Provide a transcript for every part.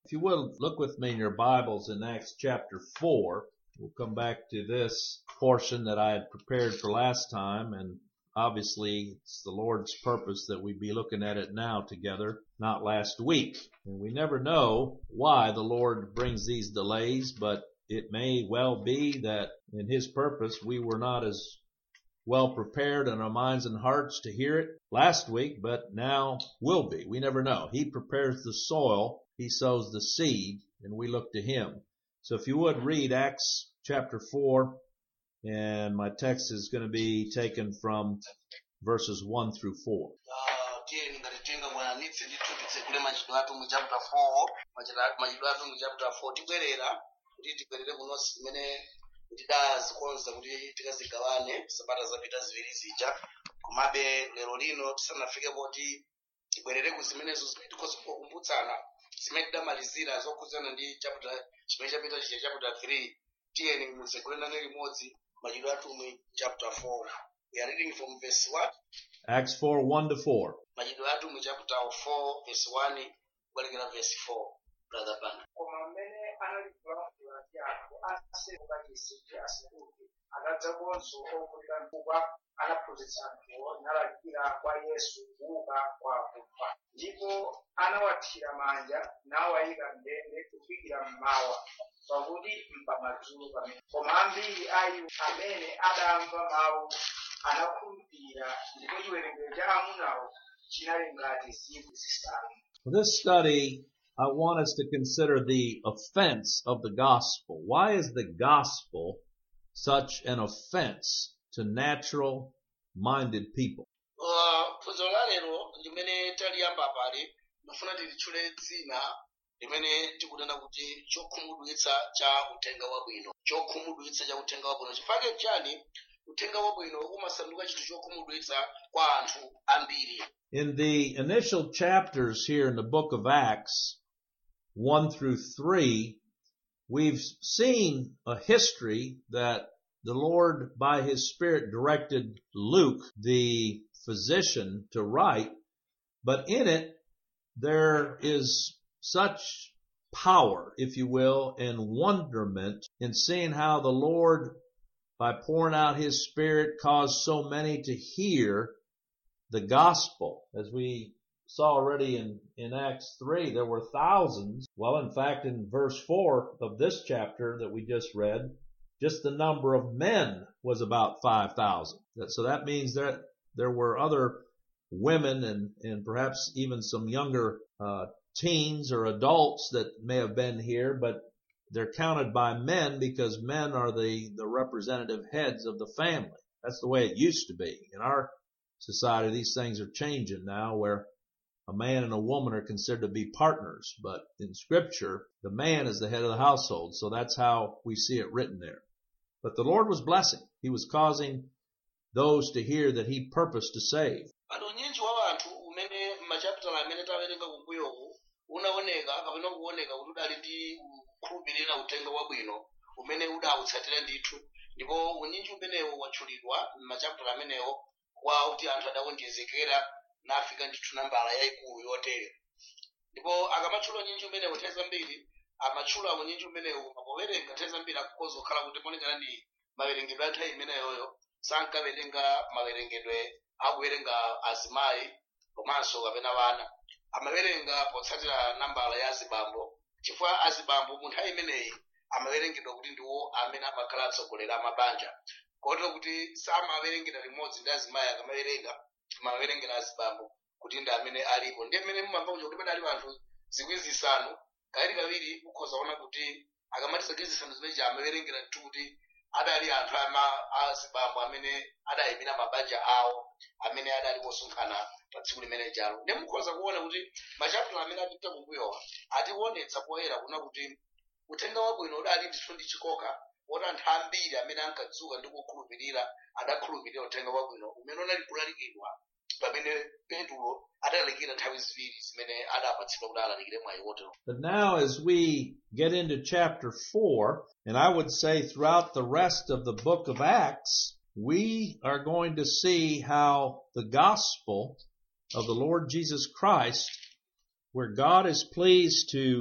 If you will, look with me in your Bibles in Acts chapter 4. We'll come back to this portion that I had prepared for last time and obviously it's the Lord's purpose that we be looking at it now together, not last week. And we never know why the Lord brings these delays, but it may well be that in His purpose we were not as well prepared in our minds and hearts to hear it last week, but now will be. We never know. He prepares the soil, He sows the seed, and we look to Him. So if you would read Acts chapter 4, and my text is going to be taken from verses 1 through 4. Ah, tiyeni ngati tenga mwayanitse ndithupitse kule machitidwe athu mu chapter 4 machita- machitidwe athu mu chapter 4 tibwerera kuti tibwerere kunonsi zimene tidazikonza kuti tikazigawane sabata zapita ziwiri zija komabe lero lino tisanafike poti tibwerere ku zimenezo zimene tikhoza kukumbutsana zimene tidamalizira zokhudzana ndi chapter chimene chapita chija chapter 3 tiyeni muzekulenane limodzi machitidwe athu mu chapter 4 we are reading from verse 1 Acts 4, 1 to 4. machitidwe athu mu chapter 4 verse 1 kukalekera verse 4 brother bana koma mmene analikulankhula ndi anthu ansembe kachisi kuti asaduke anadzakonso okulira mkukwa anaphunzitsa anthuwo nalalikira kwa yesu kuuka kwa akufa ndipo anawathira manja nawayika m'ndende kufikira mmawa pakuti mpamadzulo pamene koma ambiri a iwo amene adamva mawu anakhulupirira ndipo chiwerengero cha amunawo chinali ngati zikwi zisanu For this study, I want us to consider the offense of the gospel. Why is the gospel such an offense to natural minded people? Uh, phunziro la lero limene taliyamba pali mafuna tilitchule dzina limene tikunena kuti chokhumudwitsa cha uthenga wabwino chokhumudwitsa cha uthenga wabwino chifukwa chani uthenga wabwino umasanduka chinthu chokhumudwitsa kwa anthu ambiri In the initial chapters here in the book of Acts, 1 through 3, we've seen a history that the Lord, by His Spirit, directed Luke, the physician, to write, but in it, there is such power, if you will, and wonderment in seeing how the Lord, by pouring out His Spirit, caused so many to hear the gospel. As we saw already in, in Acts 3, there were thousands. Well, in fact, in verse 4 of this chapter that we just read, just the number of men was about 5,000. That- So that means that there were other women and, and perhaps even some younger, uh, teens or adults that may have been here, but they're counted by men because men are the, the representative heads of the family. That's the way it used to be. In our society, these things are changing now where a man and a woman are considered to be partners, but in scripture, the man is the head of the household, so that's how we see it written there. But the Lord was blessing. He was causing those to hear that He purposed to save. pano unyinji wa anthu umene machapitala amene tawerenga kumbuyoku unaoneka kapena kuoneka kuti udali ndi kukhulupirira uthenga wabwino umene udawutsatira ndithu ndipo unyinji umenewo watchulidwa m'machapitala amenewo kwa kuti anthu adawonjezekera nafika ndithu nambala yayikulu yotere ndipo akamatchula unyinji umenewo nthawi zambiri amatchula unyinji umenewo mapowerenga nthawi zambiri akukhoza kukhala kuti monekana ndi mawerengedwe a nthawi imeneyoyo sankawerenga mawerengedwe akuwerenga azimayi komanso kapena vana amawerenga potsatira nambala ya azibambo chifukwa azibambo mu nthawi imeneyi amawerengedwa kuti ndiwo amene amakhala atsogoleri a mabanja kotero kuti samawerengera limodzi ndi azimayi akamawerenga amawerengera azibambo kuti ndi amene alipo ndi amene mumamva kuti pamene ali anthu zikwi zisanu kawiri kawiri ukhoza kuona kuti akamati zikwi zisanu zimenechi amawerengera ndithu kuti adali anthu ama azibambo amene adayimira mabanja awo amene adali posonkhana pa tsiku limene jalo ndi mukhoza kuona kuti machapitala amene atipita kumbuyowa atiwonetsa poyera kuna kuti uthenga wabwino udali ndithu ndi chikoka woti anthu ambiri amene ankadzuka ndi kukhulupirira adakhulupirira uthenga wabwino umene unali kulalikidwa pamene petulo adalalikira nthawi ziwiri zimene adapatsidwa kuti alalikire mwayi wotero But now as we get into chapter 4, and I would say throughout the rest of the book of Acts, we are going to see how the gospel of the Lord Jesus Christ, where God is pleased to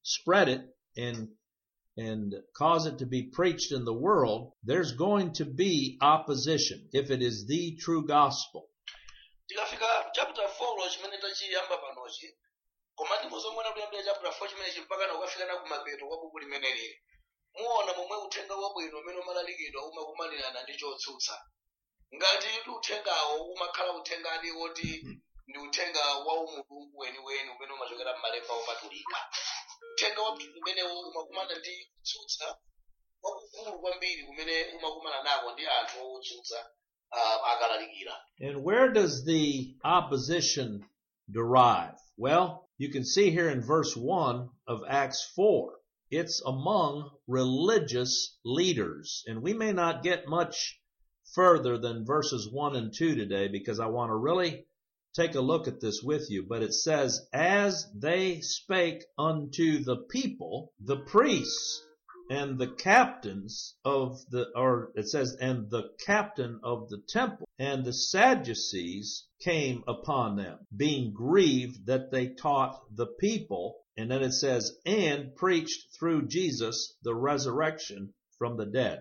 spread it and and cause it to be preached in the world, there's going to be opposition if it is the true gospel. tikafika chapter 4 chimene tachiyamba panochi koma ndimuzomwena kuyambira chapter 4 chimenechi mpaka na ukafika na kumapeto kwa buku limeneli muona momwe uthenga wabwino umene umalalikidwa umakumanirana ndi chotsutsa ngati uthengawo umakhala uthengadi woti ndi uthenga wa umulungu weniweni umene umachokera m'malemba opatulika uthenga wabwino umenewo umakumana ndi kutsutsa kwakukulu kwambiri kumene umakumana nako ndi anthu otsutsa uh, akalalikira And where does the opposition derive? Well, you can see here in verse 1 of Acts 4. It's among religious leaders. And we may not get much further than verses 1 and 2 today because I want to really take a look at this with you. But it says, as they spake unto the people, the priests and the captains of the, or it says, and the captain of the temple and the Sadducees came upon them, being grieved that they taught the people. And then it says, and preached through Jesus the resurrection from the dead.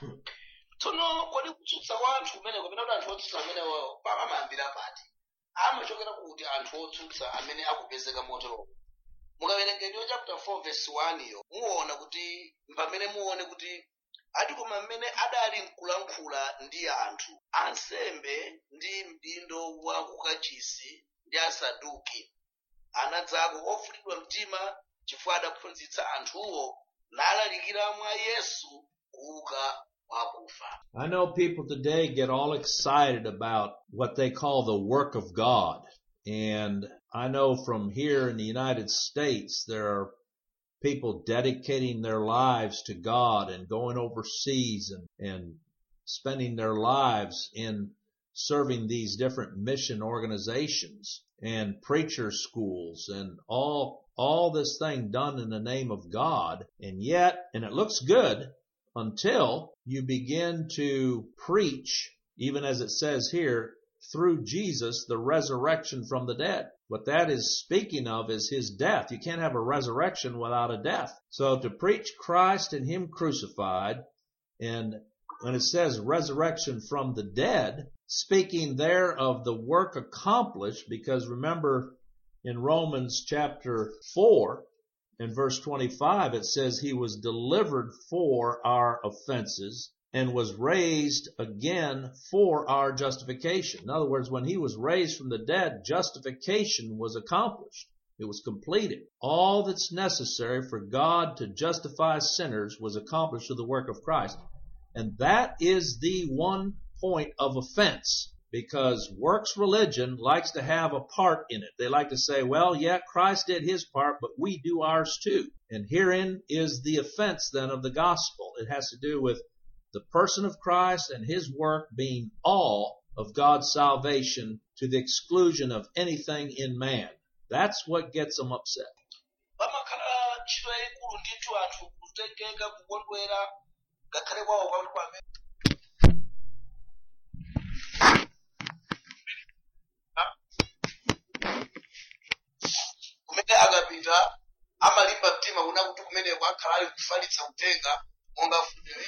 tsono kodi kutsutsa kwa anthu kumene kapena kuti anthu otsutsa amenewo amayambira pati amachokera kuti anthu otsutsa amene akupezeka motero mukawerenga ndiyo chapter 4 verse 1 iyo muona kuti pamene muone kuti ati koma mmene adali mkulankhula ndi anthu ansembe ndi mdindo wa kukachisi ndi asaduki anadzako ofulidwa mtima chifukwa adaphunzitsa anthuwo nalalikira mwa yesu kuuka kwakufa I know people today get all excited about what they call the work of God. And I know from here in the United States, there are people dedicating their lives to God and going overseas and, and spending their lives in serving these different mission organizations and preacher schools and all, all this thing done in the name of God. And yet, and it looks good until you begin to preach, even as it says here, through Jesus, the resurrection from the dead. What that is speaking of is his death. You can't have a resurrection without a death. So to preach Christ and him crucified, and when it says resurrection from the dead, speaking there of the work accomplished, because remember in Romans chapter 4, in verse 25, it says he was delivered for our offenses and was raised again for our justification. In other words, when he was raised from the dead, justification was accomplished. It was completed. All that's necessary for God to justify sinners was accomplished through the work of Christ. And that is the one point of offense because works religion likes to have a part in it. They like to say, well, yeah, Christ did his part, but we do ours too. And herein is the offense then of the gospel. It has to do with the person of Christ and his work being all of God's salvation to the exclusion of anything in man. That's what gets them upset. pamakhala ntchito yayikulu ndithu anthu kutengeka kukondwera ngakhale kwawo kwakuti kwamene kumene akapita amalimba mtima kuna kuti kumeneko akhala ali kufalitsa uthenga monga funere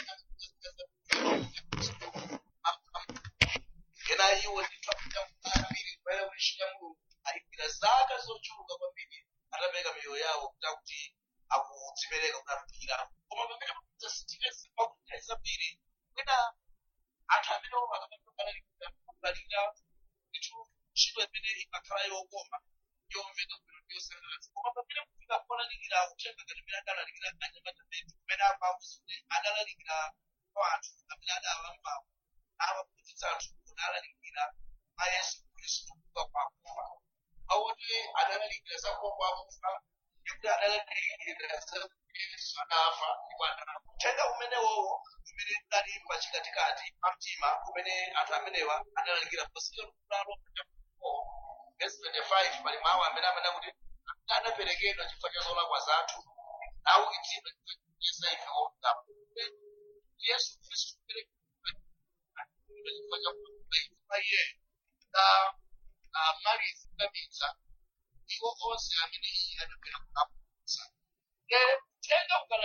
kena iwo ndithu apita ambiri kumaera kuti ntchito ya mulungu ayipira zaka zochuluka kwambiri atapereka miyoyo yawo kuti akuti akudzipereka kuti atumikira koma pamene zasitike pakuthawi zambiri kwena anthu amene akamaalalikira ndithu ntchito imene imakhala yokoma yomveka bwino ndiyosangalatsa koma pamene kufika polalikira uthenga ngati imene adalalikira anyamatapetu kumene amauzi kuti adalalikira kwa anthu amene adawambawo amaphunzitsa anthu kuti alalikira a yesu khristu kuuka kwakufa awoti adalalikira za kuuka kwakufa ndikuti adalalikira za yesu adafa ndipo adalalikira uthenga umenewowo umene udali pachikatikati pa mtima umene anthu amenewa adalalikira posiyero kulalo verse 25 pali mawu amene amene kuti anaperekedwa chifukwa cha zolakwa zathu naukitsidwa chifukwa ife olungama yesu khristu kuperekedwa chifukwa cha kufa iye na malizi kabisa iwo onse amene iye anapera kulaputsa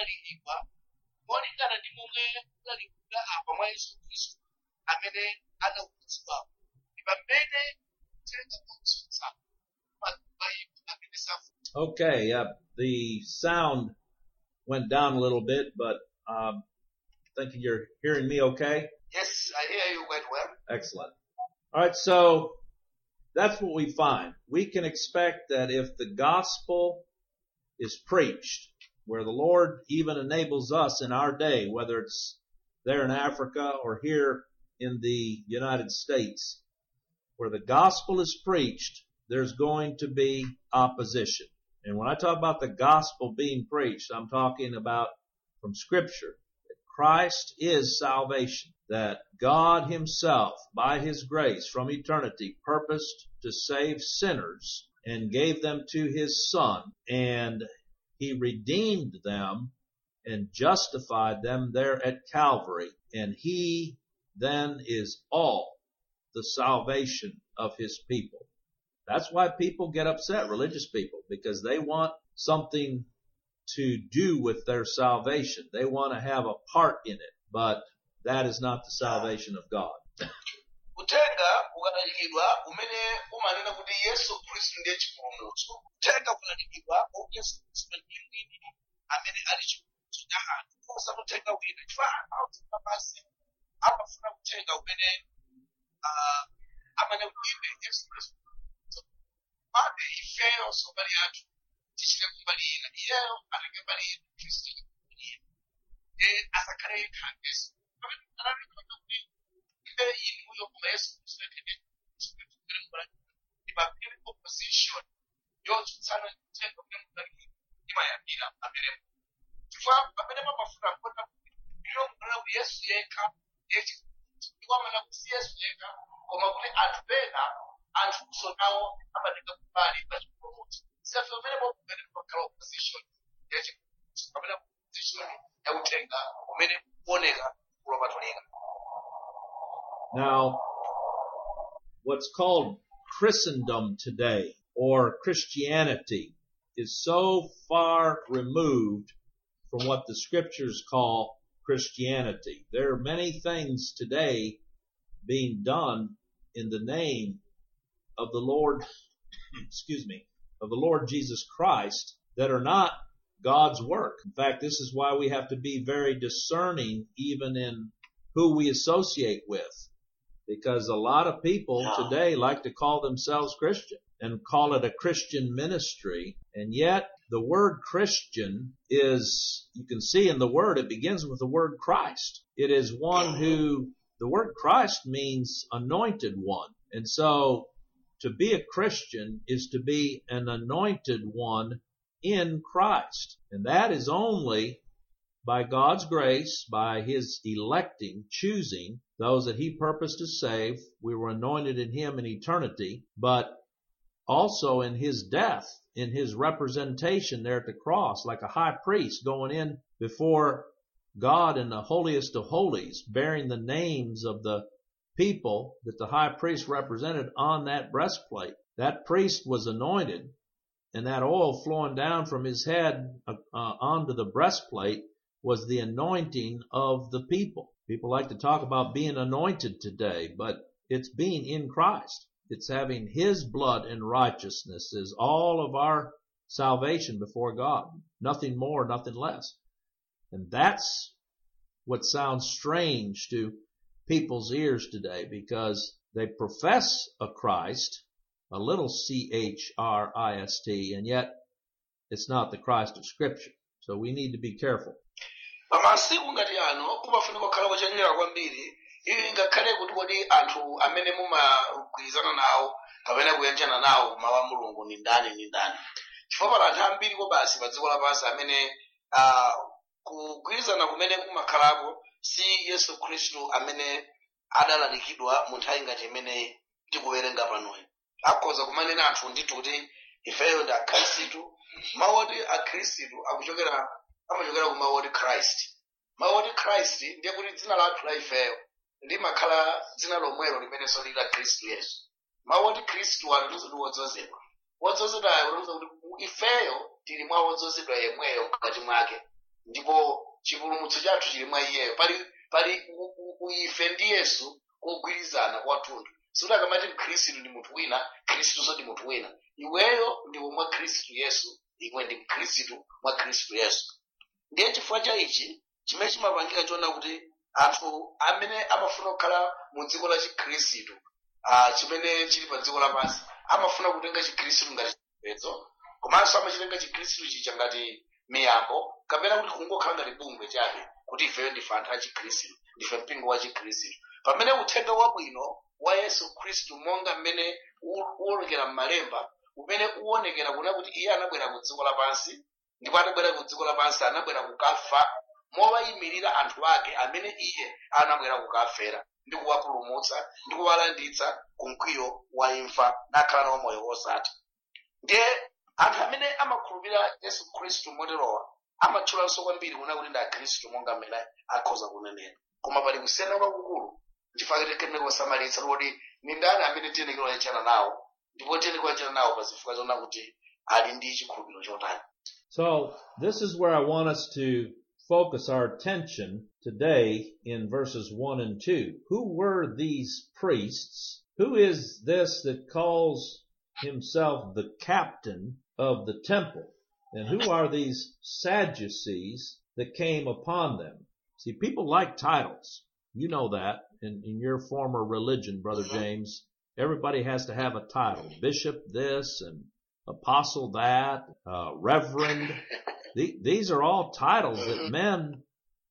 kulalikidwa molingana ndi momwe kulalikidwa apa mwa yesu khristu amene anaukitsidwapo ndi pamene uthenga kutsutsa mabaibu amene safu Okay, yeah, the sound went down a little bit, but um, thinking you're hearing me okay. yes i hear you quite well Excellent. All right, so that's what we find. We can expect that if the gospel is preached, where the Lord even enables us in our day, whether it's there in Africa or here in the United States, where the gospel is preached, there's going to be opposition. And when I talk about the gospel being preached, I'm talking about from scripture that Christ is salvation, that God himself, by his grace from eternity, purposed to save sinners and gave them to his son and he redeemed them and justified them there at Calvary and he then is all the salvation of his people. That's why people get upset, religious people, because they want something to do with their salvation. They want to have a part in it, but that is not the salvation of God. uthenga ukalalikidwa umene umanena kuti yesu khristu ndiye chipulumutso uthenga ukalalikidwa kuti yesu khristu ndiye mwini amene ali chipulumutso cha anthu kosa uthenga wina chifukwa anthu audzima pasi amafuna uthenga umene ah, amene kuibe yesu khristu pade ifeyo sombali athu tichite kumbali ina iyeyo atenge mbali ina khristu ine kumbali ina e asakhale yekha yesu pamene analikira kuti ibe inuyo koma yesu khristu yakene chikutukire mbali ibapire opposition yotsutsana ndi uthenga umene mudaliki imayambira pamene chifukwa pamene pamafuna kuona kuti iyo kunena kuti yesu yekha ndiye chipulumutso iwo amanena kuti si yesu yekha koma kuti anthu pena anthuso nawo amatenga kumbali pa chipulumutso sefe pamene popumene pakhala opposition ya chipulumutso pamene opposition ya uthenga umene kuoneka kulopatulika Now, what's called Christendom today or Christianity is so far removed from what the scriptures call Christianity. There are many things today being done in the name of the Lord, excuse me, of the Lord Jesus Christ that are not God's work. In fact, this is why we have to be very discerning even in who we associate with because a lot of people today like to call themselves Christian and call it a Christian ministry. And yet the word Christian is, you can see in the word, it begins with the word Christ. It is one who, the word Christ means anointed one. And so to be a Christian is to be an anointed one in Christ. And that is only by God's grace, by His electing, choosing those that He purposed to save. We were anointed in Him in eternity, but also in His death, in His representation there at the cross, like a high priest going in before God in the holiest of holies, bearing the names of the people that the high priest represented on that breastplate. That priest was anointed and that oil flowing down from his head uh, uh, onto the breastplate was the anointing of the people. People like to talk about being anointed today, but it's being in Christ. It's having His blood and righteousness is all of our salvation before God. Nothing more, nothing less. And that's what sounds strange to people's ears today because they profess a Christ, a little C-H-R-I-S-T, and yet it's not the Christ of Scripture. So we need to be careful. pamasiku ngati ano kumafunika kukhala kochenjera kwambiri ili ngakhale kuti kodi anthu amene mumagwirizana nawo kapena kuyanjana nawo kumawu a mulungu ni ndani ni ndani chifukwa pali anthu ambiri ko basi pa dziko lapansi amene ah, kugwirizana kumene kumakhalako si yesu khristu amene adalalikidwa mu nthawi ngati imene tikuwerenga panoyi akhoza kumanena anthu ndithu kuti ifeyo ndi akhristu mawu oti akhristu akuchokera amachokera ku mawu oti christ mawu oti christ ndiye kuti dzina lathu la ifeyo limakhala dzina lomwelo limenenso lili la khristu yesu mawu oti khristu anu ndi wodzozedwa wodzozedwayo utanthauza kuti ifeyo tili mwa wodzozedwa yemweyo mkati mwake ndipo chipulumutso chathu chili mwa iyeyo pali pali u- u- u- ife ndi yesu kogwirizana kwathunthu sikuti akamati mkhristu ndi munthu wina khristuso ndi munthu wina iweyo ndiwe mwa khristu yesu iwe ndi mkhristu mwa khristu yesu ndiye chifukwa cha ichi chimene chimapangika choona kuti anthu amene amafuna kukhala mu dziko la chikhristu ah, chimene chili pa dziko lapansi amafuna kutenga chikhristu ngati chipembedzo komanso amachitenga chikhristu chicha ngati miyambo kapena kuti kungokhala ngati bungwe chabe kuti ifeyo ndife anthu a chikhristu ndife mpingo wa chikhristu pamene uthenga wabwino wa yesu khristu monga mmene u- uwonekera m'malemba umene uwonekera kuna kuti iye anabwera ku dziko lapansi ndipo atabwera ku dziko lapansi anabwera kukafa mowayimirira anthu ake amene iye anabwera kukafera ndi kuwapulumutsa ndi kuwalanditsa ku mkwiyo wa imfa nakhala nawo moyo wosatha ndiye anthu amene amakhulupirira yesu khristu moterowa amatchulanso kwambiri kuna kuti ndi akhristu monga mmene akhoza kunenera koma pali kusiyana kwakukulu chifukwa tikenera kusamalitsa kuti ni ndani amene tiyenekera kuyachana nawo ndipo tiyenekera kuyachana nawo pa zifukwa zona kuti ali ndi chikhulupiriro chotani So this is where I want us to focus our attention today in verses 1 and 2. Who were these priests? Who is this that calls himself the captain of the temple? And who are these Sadducees that came upon them? See, people like titles. You know that in, in your former religion, Brother James. Everybody has to have a title. Bishop this and apostle that, uh, reverend. The- These are all titles that men,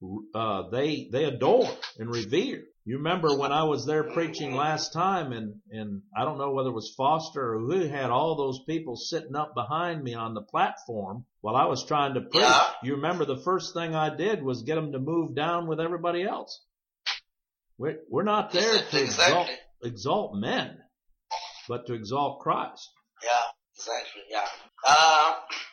uh, they, they adore and revere. You remember when I was there preaching last time and, and I don't know whether it was Foster or who had all those people sitting up behind me on the platform while I was trying to preach. Yeah. You remember the first thing I did was get them to move down with everybody else. We're, we're not there to exalt, Exactly. exalt men, but to exalt Christ. yeah exactly yeah uh,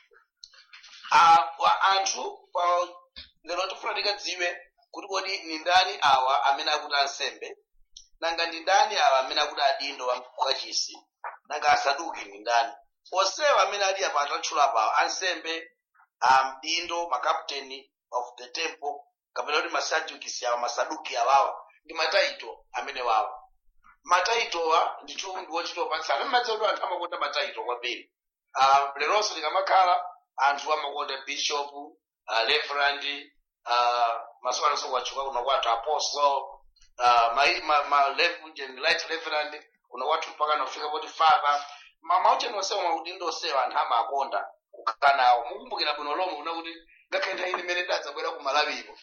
uh, wa anthu pa lero tifuna tikadziwe kuti kodi ni ndani awa amene akuti ansembe nanga ndi ndani awa amene akuti adindo wa mkachisi nanga asaduki ndi ndani onsewa amene ali apa atatchula pa ansembe amdindo makapteni of the temple kapena kuti masadukisi awa masaduki awawa ndi mataito amene wawa mataitowa ndithu ndi wochitopatsana mmadziwa kuti anthu amakonda mataito kwambiri uh, leronso likamakhala anthu amakonda bishop uh, reverend uh, masiku anonso kwatchuka kuno kwathu apostle uh, ma, ma, ma reverend, right reverend kuno kwathu mpaka nafika poti father Ma- maucheni onsewa maudindo onsewa anthu amakonda kukhala nawo mukumbukira bwino lomwe kuna kuti ngakhale nthawi imene dadzabwera ku malawipo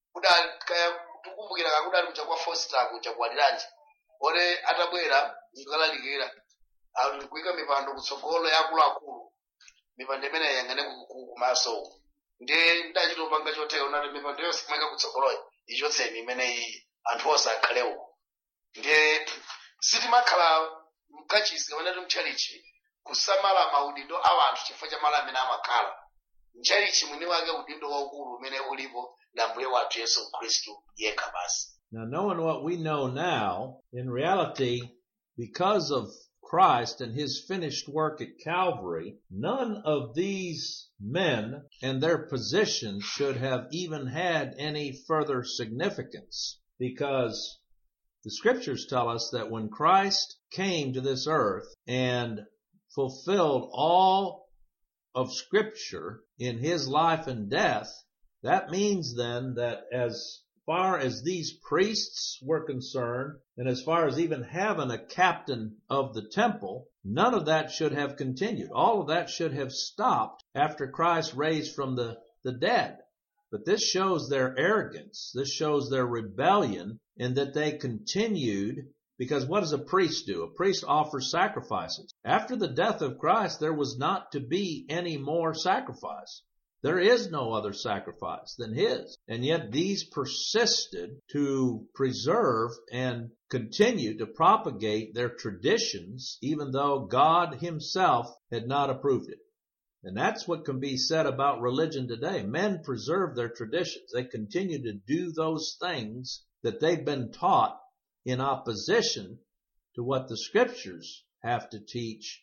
tikumbukira kakudali kucha kwa foster kucha kuwaliranji ore atabwera nkalalikira kuyika mipando kutsogolo ya akuluakulu mipando imene yayang'ane ku- ku- kumaso uku ndiye ndachitopanga choteyo nati mipando yonse imweka kutsogoloyo ichotseni imene iyi anthu onse akhale uku ndiye sitimakhala mkachisi kapena ti mtchalichi kusamala maudindo a anthu chifukwa cha malo amene amakhala mtchalichi mwini wake udindo waukulu umene ulipo na mbuye wathu yesu khristu yekha basi Now, knowing what we know now, in reality, because of Christ and his finished work at Calvary, none of these men and their position should have even had any further significance because the scriptures tell us that when Christ came to this earth and fulfilled all of scripture in his life and death, that means then that as far as these priests were concerned, and as far as even having a captain of the temple, none of that should have continued. All of that should have stopped after Christ raised from the, the dead. But this shows their arrogance. This shows their rebellion in that they continued because what does a priest do? A priest offers sacrifices. After the death of Christ, there was not to be any more sacrifice. There is no other sacrifice than his. And yet these persisted to preserve and continue to propagate their traditions, even though God himself had not approved it. And that's what can be said about religion today. Men preserve their traditions. They continue to do those things that they've been taught in opposition to what the scriptures have to teach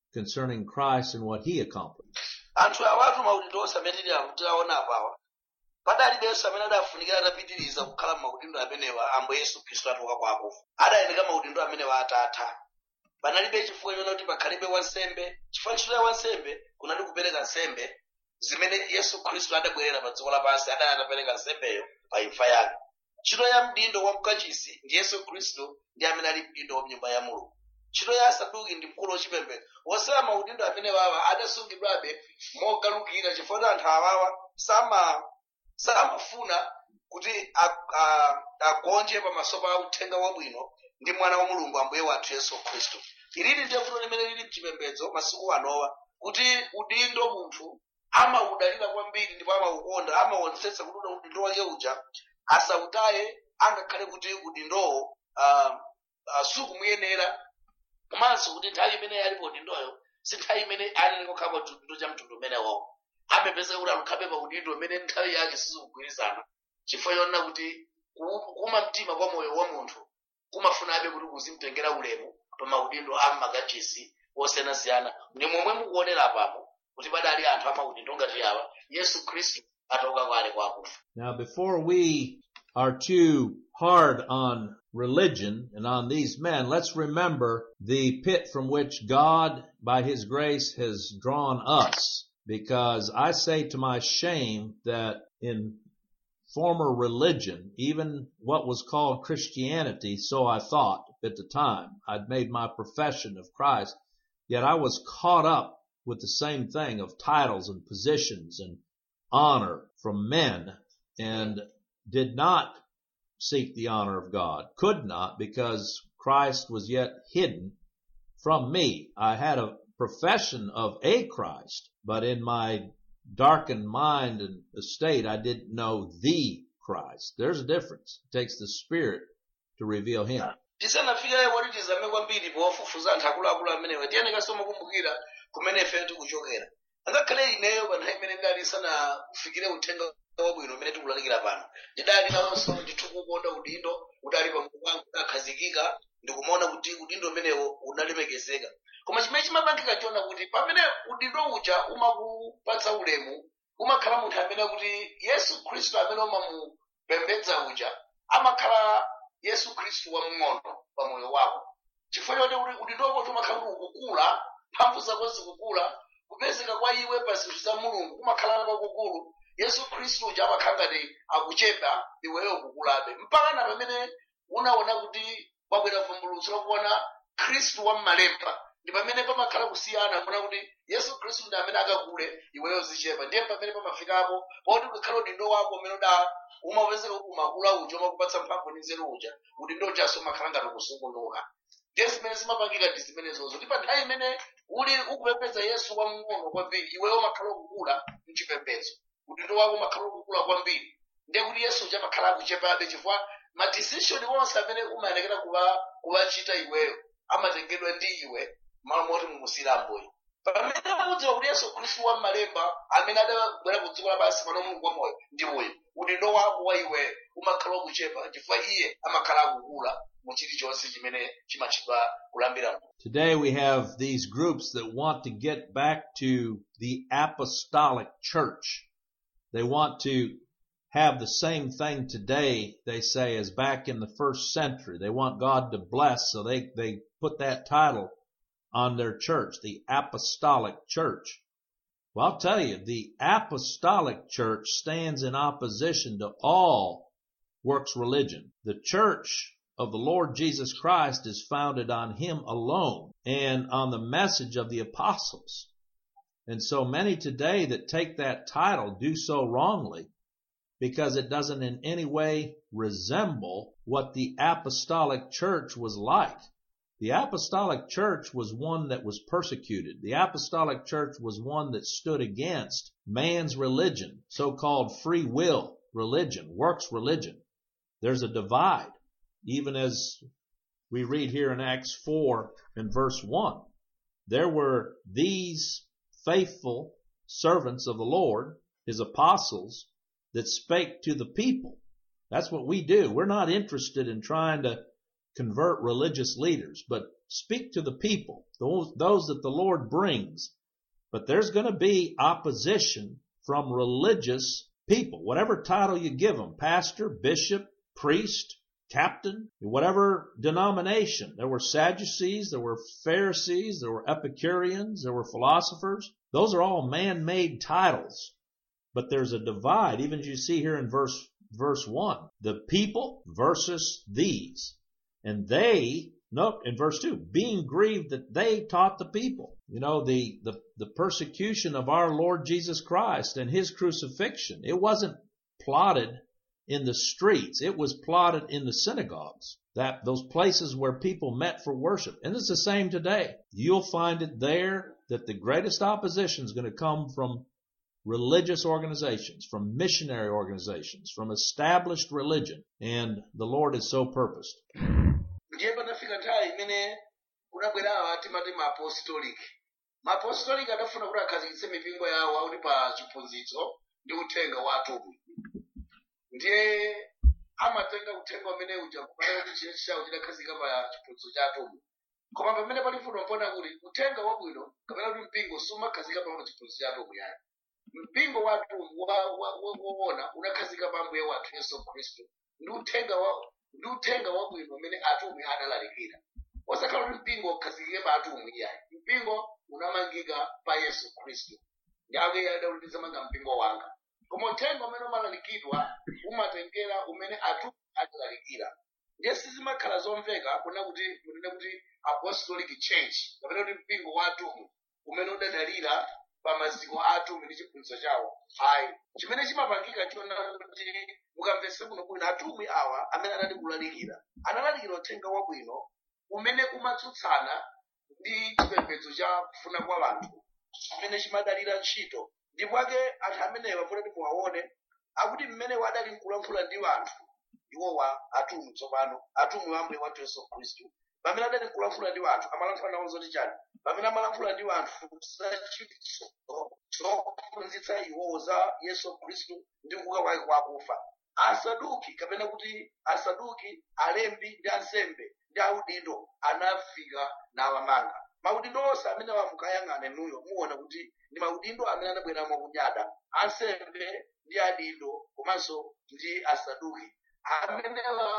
concerning Christ and what he accomplished. anthu awatu maudindo onse amene tili- tilaona apawa padalibenso amene adafunikira atapitiriza kukhala m'maudindo amenewa ambo yesu khristu atoka kwa akufa adayendeka maudindo amenewa atatha panalibe chifukwa chona kuti pakhalibe wansembe chifukwa ntchito ya wansembe kunali kupereka nsembe zimene yesu khristu adabwerera pa dziko lapansi adali atapereka nsembeyo pa imfa yake ntchito ya mdindo wa mkachisi ndi yesu khristu ndi amene ali mdindo wa mnyumba ya mulungu ntchito ya asaduki ndi mkulu wachipembedzo wosema maudindo amene wawa adasungidwabe mogalukira chifukwa kuti anthu awawa sama samafuna kuti a- a- agonje pamaso pa uthenga wabwino ndi mwana wa mulungu ambuye wathu yesu khristu ilili ndiye vuto limene lili mchipembedzo masiku anowa kuti udindo munthu amaudalira kwambiri ndipo amaukonda amaonetsetsa kuti uda udindo wake uja asautaye angakhale kuti udindowo uh, uh, sukumuyenera komanso kuti nthawi imene alipo udindoyo si nthawi imene ali kokhala pa udindo cha mtundu umenewo amapeza kuti alukhabe pa udindo umene nthawi yake sizikugwirizana chifukwa chonena kuti ku- kuma mtima kwa moyo wa munthu kumafunabe kuti kuzimtengera ulemu pa maudindo a m'makachisi osiyanasiyana ndi momwe mukuonera apapo kuti padali anthu amaudindo ngati awa yesu khristu atauka kwale kwa akufa Now, before we are too hard on religion and on these men, let's remember the pit from which God, by His grace, has drawn us. Because I say to my shame that in former religion, even what was called Christianity, so I thought at the time, I'd made my profession of Christ, yet I was caught up with the same thing of titles and positions and honor from men and did not seek the honor of God, could not because Christ was yet hidden from me. I had a profession of a Christ, but in my darkened mind and estate, I didn't know the Christ. There's a difference. It takes the Spirit to reveal Him. tisanafike woti tizame kwambiri powafufuza anthu akuluakulu amenewa tiyeneka kukumbukira kumene ife tikuchokera angakhale ineyo pa nthawi imene ndali sanafikire uthenga wabwino umene tikulalikira pano ndidali nawonso ndithu kukonda udindo udali pamutu wangu udakhazikika ndikumaona kuti udindo umenewo unalemekezeka koma chimene chimapangika chiona kuti pamene udindo uja umakupatsa ulemu umakhala munthu amene kuti yesu khristu amene umamupembedza uja amakhala yesu khristu wamng'ono pa moyo wako chifukwa choti kuti udindo wako umakhala kuti ukukula mphamvu zako zikukula kupezeka kwa iwe pa zinthu za mulungu kumakhala kwakukulu yesu khristu uja amakhala ngati akuchepa iweyo ukukulabe mpaka na pamene unaona kuti wabwera vumbulutso lakuona khristu wammalemba ndi pamene pamakhala kusiyana kuona kuti yesu khristu ndi amene akakule iweyo zichepa ndiye pamene pamafikapo poti ukakhala udindo wako umene uda umapezeka kuti umakula uja umakupatsa mphamvu ndi nzeru uja udindo ujanso umakhala ngati ukusungunuka ndiye zimene zimapangika ndi zimenezozo ndi pa nthawi imene uli ukupembedza yesu wamng'ono kwambiri iweyo umakhala ukukula mchipembedzo udindo wako umakhala ukukula kwambiri ndiye kuti yesu uja amakhala akuchepabe chifukwa madecision onse amene umayenekera kuwa kuwachita iweyo amatengedwa ndi iwe malo moti mumusilamboyo pamene akudziwa kuti yesu khristu wammalemba amene adabwera ku dziko lapansi pano mulungu wamoyo ndi moyo udindo wako wa iweyo umakhala ukuchepa chifukwa iye amakhala akukula mu chilichonse chimene chimatchedwa kulambira mulungu Today we have these groups that want to get back to the apostolic church. They want to have the same thing today, they say, as back in the first century. They want God to bless, so they, they put that title on their church, the apostolic church. Well, I'll tell you, the apostolic church stands in opposition to all works religion. The church of the Lord Jesus Christ is founded on Him alone and on the message of the apostles. And so many today that take that title do so wrongly because it doesn't in any way resemble what the apostolic church was like. The apostolic church was one that was persecuted. The apostolic church was one that stood against man's religion, so-called free will religion, works religion. There's a divide, even as we read here in Acts 4 and verse 1. There were these faithful servants of the Lord, his apostles, that spake to the people. That's what we do. We're not interested in trying to convert religious leaders, but speak to the people, those, those that the Lord brings. But there's going to be opposition from religious people, whatever title you give them, pastor, bishop, priest, captain, whatever denomination. There were Sadducees, there were Pharisees, there were Epicureans, there were philosophers. Those are all man-made titles. But there's a divide, even as you see here in verse, verse one. The people versus these. And they, note in verse two, being grieved that they taught the people. You know, the, the, the persecution of our Lord Jesus Christ and his crucifixion, it wasn't plotted in the streets. It was plotted in the synagogues. That those places where people met for worship. And it's the same today. You'll find it there that the greatest opposition is going to come from religious organizations, from missionary organizations, from established religion. And the Lord is so purposed. ndiye panafika nthawi imene kunabwera awa timati maapostolic maapostolic adafuna kuti akhazikitse mipingo yawo akuti pa chiphunzitso ndi uthenga wa atumwi ndiye amatenga uthenga umene uja kupata kuti chile chawo chidakhazika pa chiphunzitso cha atumwi koma pamene pali fundo mpona kuti uthenga wabwino kapena kuti mpingo sumakhazika pa chiphunzitso cha atumwi yani mpingo wa atumwi wa- wa- wa- woona unakhazika pa ambuye wathu yesu khristu ndi uthenga wa ndi uthenga wabwino umene atumwi adalalikira osakhala kuti mpingo ukhazikike pa atumwi iyayi mpingo unamangika pa yesu khristu ndi ake adauti zamanga mpingo wanga koma uthenga umene umalalikidwa umatengera umene atumwi adalalikira ndiye sizimakhala zomveka kuna kuti kunene kuti apostolic church kapena kuti mpingo wa atumwi umene udadalira pa maziko a atumwi ndi chiphunzitso chawo ayi chimene chimapangika chona kuti mukamvetse kuno bwino atumwi awa amene anali kulalikira analalikira uthenga wabwino umene umatsutsana ndi chipembedzo cha kufuna kwa anthu chimene chimadalira ntchito ndipo ake anthu amenewa kuti muwaone akuti mmene wadali nkulankhula ndi anthu iwowa atumwi tsopano atumwi wa ambuye wathu yesu khristu pamene adali nkulankhula ndi anthu amalankhula nawo zoti chani pamene amalankhula ndi anthu zachitso zophunzitsa iwowo za yesu khristu ndi kuuka kwake kwa akufa asaduki kapena kuti asaduki alembi ndi ansembe ndi audindo anafika nawamanga maudindo onse amene wamukayang'ana inuyo muona kuti ndi maudindo amene anabwera mwakunyada ansembe ndi adindo komanso ndi asaduki amene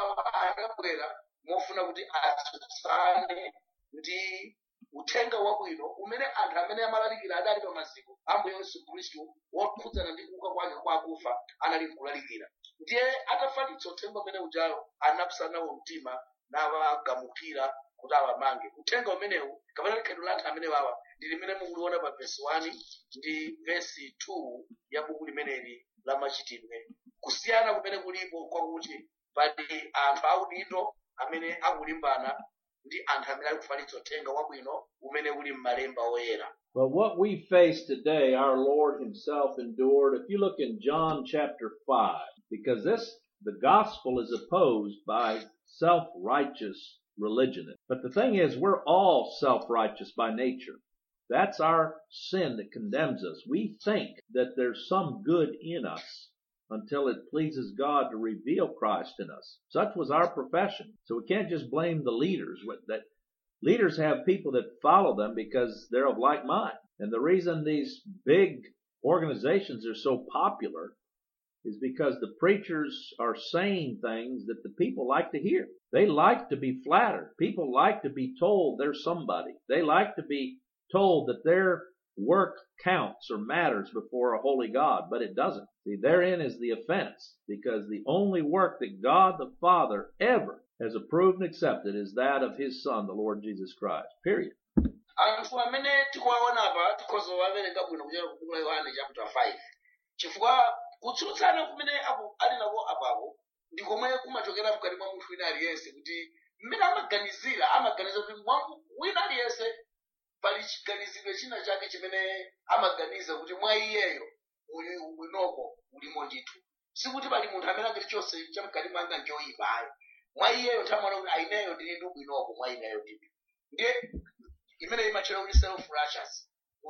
anabwera mofuna kuti atsutsane ndi uthenga wabwino umene anthu amene amalalikira adali pa maziko ambuye yesu khristu wokhudzana ndi kuuka kwake kwa akufa anali nkulalikira ndiye atafalitsa uthenga umene ujayo anapsa nawo mtima nawagamukira kuti awamange uthenga umenewu kapena likhedo la anthu amene wawa ndi limene mukuliona pa vesi 1 ndi vesi 2 ya buku limeneli la machitidwe kusiyana kumene kulipo kwakuti pali anthu audindo amene akulimbana ndi anthu amene ali kufalitsa uthenga wabwino umene uli m'malemba oyera But what we face today, our Lord Himself endured. If you look in John chapter 5, because this, the gospel is opposed by self-righteous religion. But the thing is, we're all self-righteous by nature. That's our sin that condemns us. We think that there's some good in us until it pleases God to reveal Christ in us. Such was our profession. So we can't just blame the leaders with that leaders have people that follow them because they're of like mind. And the reason these big organizations are so popular is because the preachers are saying things that the people like to hear. They like to be flattered. People like to be told they're somebody. They like to be told that their work counts or matters before a holy God, but it doesn't. See, therein is the offense because the only work that God the Father ever has approved and accepted is that of His Son, the Lord Jesus Christ. Period. anthu amene tikuwaona apa tikhoza kuwawerenga bwino kuchera kubuku la yohane chapter 5 chifukwa kutsutsana kumene aku- ali nako apapo ndi komwe kumachokera mkati mwa munthu wina aliyense kuti mmene amaganizira amaganiza kuti mwa wina aliyense pali chiganizidwe china chake chimene amaganiza kuti mwa iyeyo uli ubwinoko ulimo ndithu sikuti pali munthu amene angati chonse chamkati mwanga nchoyipa ayi mwa iyeyo tamaona kuti aineyo ndili ndi ubwinoko mwa ineyo ndithu ndiye imene imachera kuti self righteous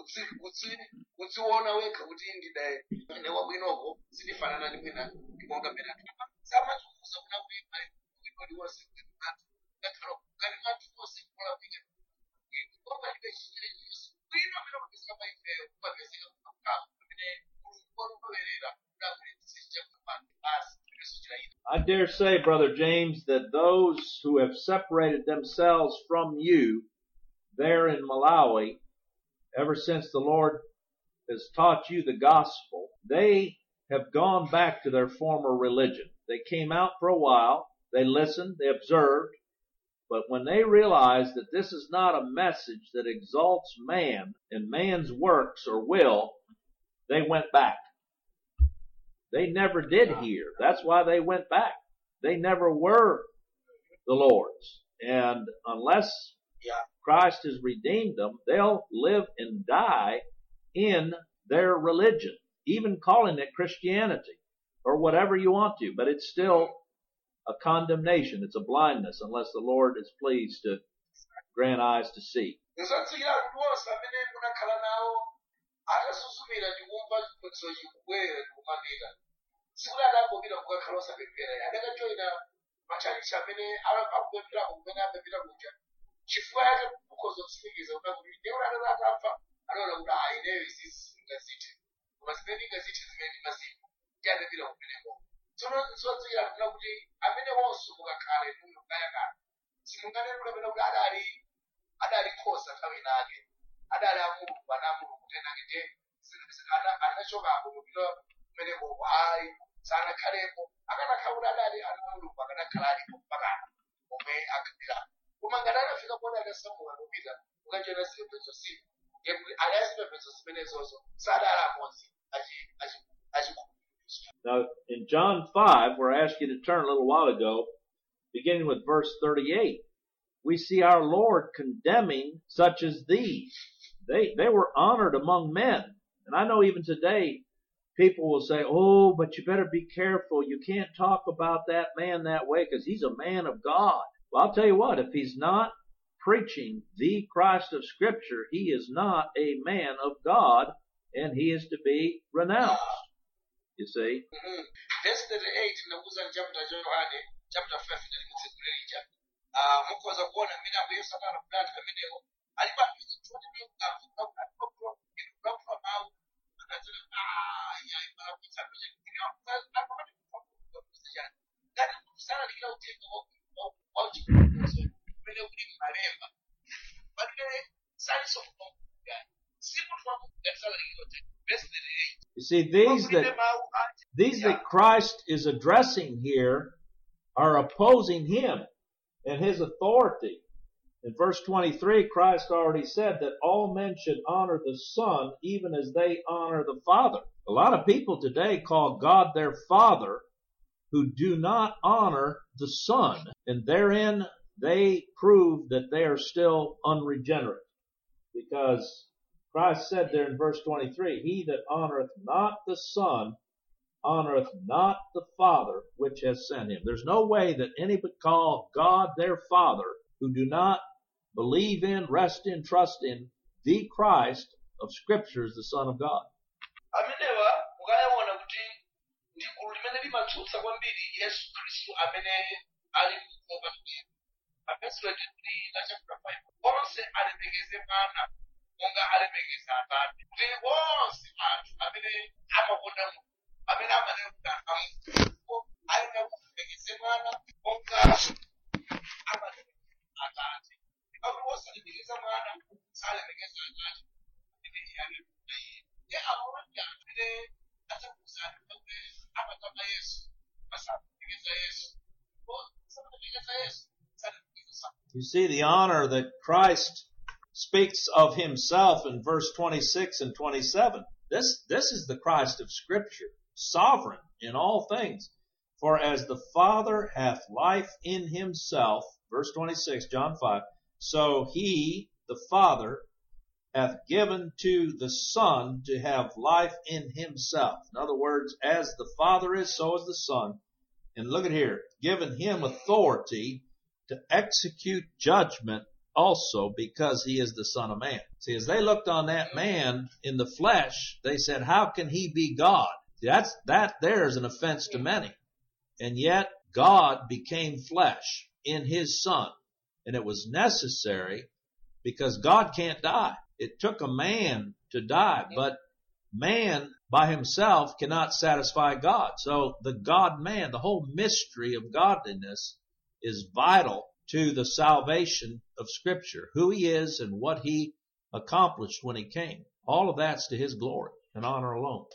kudziona wekha kuti ndine ine wabwinoko sindifanana ndi mwina ndimonga mmene anthu samachifuza kuna kuti pali bwino liwonse ngakhala kali anthu onse kulakwika palibe chilichonse bwino amene amapezeka pa ifeyo kumapezeka kukhala amene mulungu walowerera kudakulitsa I dare say, Brother James, that those who have separated themselves from you there in Malawi, ever since the Lord has taught you the gospel, they have gone back to their former religion. They came out for a while, they listened, they observed, but when they realized that this is not a message that exalts man and man's works or will, they went back. They never did hear. That's why they went back. They never were the Lord's. And unless Yeah. Christ has redeemed them, they'll live and die in their religion, even calling it Christianity or whatever you want to, but it's still a condemnation. It's a blindness unless the Lord is pleased to grant eyes to see. nzodziwira kuti onse amene munakhala nawo atasuzumira ndi kumva chiphunzitso chikubwera ndi kumapita sikuti adangopita kukakhala osapemphera adakajoyina machalichi amene akupempherapo kumene amapita kuja chifukwa yake kukhoza kutsimikiza kuda kuti ndekuti atati atapfa anaona kuti ayi ineyo izi singazithe koma zimene ndingazithe zimene ndimazimu ndi adapita kumeneko tsono nzodziwira kuna kuti amene onse mukakhala inuyo kayakana simunganene kuti amene kuti adali adali nkhosa nthawi inake adali amulungu ana amulungu kenake nje anachokapo kupita kumeneko hayi sanakhalepo akanakhala kuti adali ana amulungu akanakhala alipo mpakana omwe akhalira koma ngati anafika pona adasamuka kupita ukachona zipembedzo zina ngekuti ali azipembedzo zimenezozo sadali amodzi achikhulupiriro Now, in John 5, where I asked you to turn a little while ago, beginning with verse 38, we see our Lord condemning such as these. They, they were honored among men. And I know even today, people will say, oh, but you better be careful. You can't talk about that man that way because he's a man of God. Well, I'll tell you what, if he's not preaching the Christ of scripture, he is not a man of God and he is to be renounced. You see? Mhm. verse 38 ndakuza chapter cha yohane chapter 5 ndalikutsekule lija Ah, mukhoza kuona mmene ambuye yesu atala kudati pamenepo alipo aphizi choti ndiyokulaphula mawu akadzera yayi malakwitsa kuja chani ngati kusalalikira uthenga wauchikuzo umene uli mmalemba palibe saliso kumaugani si munthu wamugani salalikira uthenga verse 38 You see, these Wakulire that mawu ati these that Christ is addressing here are opposing him and his authority. In verse 23, Christ already said that all men should honor the Son even as they honor the Father. A lot of people today call God their Father who do not honor the Son, and therein they prove that they are still unregenerate. Because Christ said there in verse 23, He that honoreth not the Son honoreth not the Father which has sent him. There's no way that any would call God their Father who do not believe in, rest in, trust in the Christ of Scriptures, the Son of God. amenewa mukayaona kuti ndi gulu limene limatsutsa kwambiri yesu khristu amene ali mkukopa kuti apesule kuti la chapter 5 onse alemekeze mwana monga alemekeza atate kuti onse anthu amene amakonda mulungu amene amanena kuti amuko ayenera kulemekeze mwana monga amalemekeza atate pakuti osalemekeza mwana salemekeza atate amene iye alemekeza iye ye abawanti amene atakuzana kuti amatama yesu basalemekeza yesu salemekeza yesu salemekeza You see the honor that Christ speaks of himself in verse 26 and 27. This, this is the Christ of scripture, sovereign in all things. For as the Father hath life in himself, verse 26, John 5, so he, the Father, hath given to the Son to have life in himself. In other words, as the Father is, so is the Son. And look at here, given him authority to execute judgment also because he is the son of man. See, as they looked on that man in the flesh, they said, how can he be God? See, that's, that there is an offense to many. And yet God became flesh in his son. And it was necessary because God can't die. It took a man to die, but man by himself cannot satisfy God. So the God man, the whole mystery of godliness is vital to the salvation of scripture, who he is and what he accomplished when he came. All of that's to his glory and honor alone.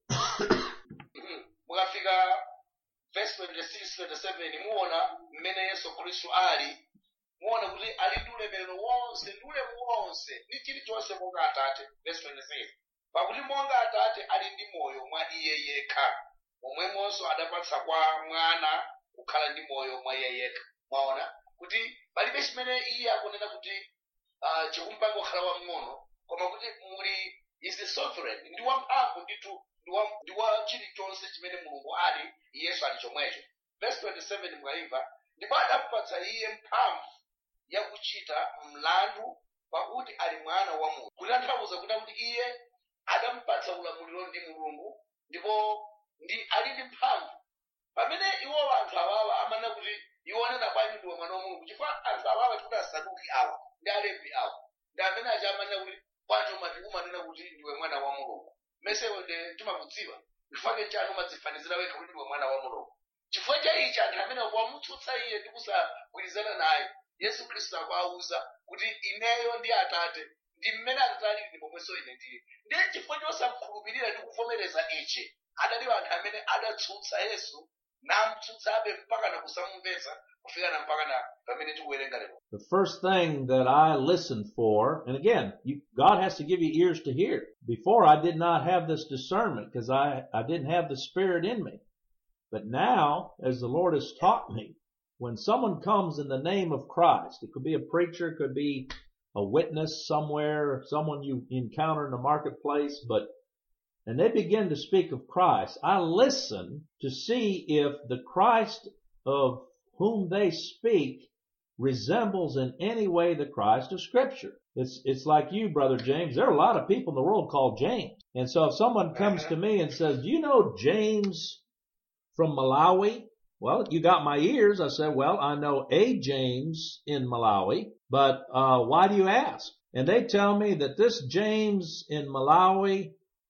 mukafika verse 26 27 muona mmene yesu khristu ali muona kuti ali ndi ulemerero wonse ndi ulemu wonse ndi chilichonse monga atate verse 26 pakuti monga atate ali ndi moyo mwa iye yekha momwemonso adapatsa kwa mwana kukhala ndi moyo mwa iye yekha mwaona kuti palibe chimene iye akunena kuti uh, chikumpanga kukhala wamng'ono koma kuti muli is the sovereign ndi wamphamvu ndithu ndi wa- ndi wa chilichonse chimene mulungu ali yesu ali chomwecho verse 27 mukayimva ndipo adamupatsa iye mphamvu yakuchita mlandu pakuti ali mwana wa munthu kutanthauza kuti kuti iye adamupatsa ulamuliro ndi mulungu ndipo ndi ali ndi mphamvu pamene iwo anthu awawa amanena kuti iwo anena bwanji ndiwe mwana wa mulungu chifukwa anthu awawa tikuti asaduki awa ndi alevi awa ndi amene aja amanena kuti bwanji umati umanena kuti ndiwe mwana wa mulungu mesewe ndi timakudziwa chifukwa chanu umadzifanizira wekha kuti ndiwe mwana wa mulungu chifukwa cha ichi anthu amene wamutsutsa iye ndi kusagwirizana naye yesu khristu akuwawuza kuti ineyo ndi atate ndi mmene atate alili ndi momwenso ine ndili ndiye chifukwa chosakhulupirira ndi kuvomereza ichi adali anthu amene adatsutsa yesu namutsutsabe mpaka na kusamumvetsa kufika na mpaka na pamene tikuwerenga lero The first thing that I listened for, and again, you, God has to give you ears to hear. Before I did not have this discernment because I, I didn't have the Spirit in me. But now, as the Lord has taught me, when someone comes in the name of Christ, it could be a preacher, it could be a witness somewhere, someone you encounter in the marketplace, but and they begin to speak of Christ, I listen to see if the Christ of whom they speak resembles in any way the Christ of Scripture. It's, it's like you, Brother James. There are a lot of people in the world called James. And so if someone comes to me and says, do you know James from Malawi? Well, you got my ears. I said, well, I know a James in Malawi, but, uh, why do you ask? And they tell me that this James in Malawi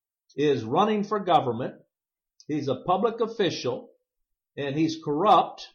is running for government. He's a public official and he's corrupt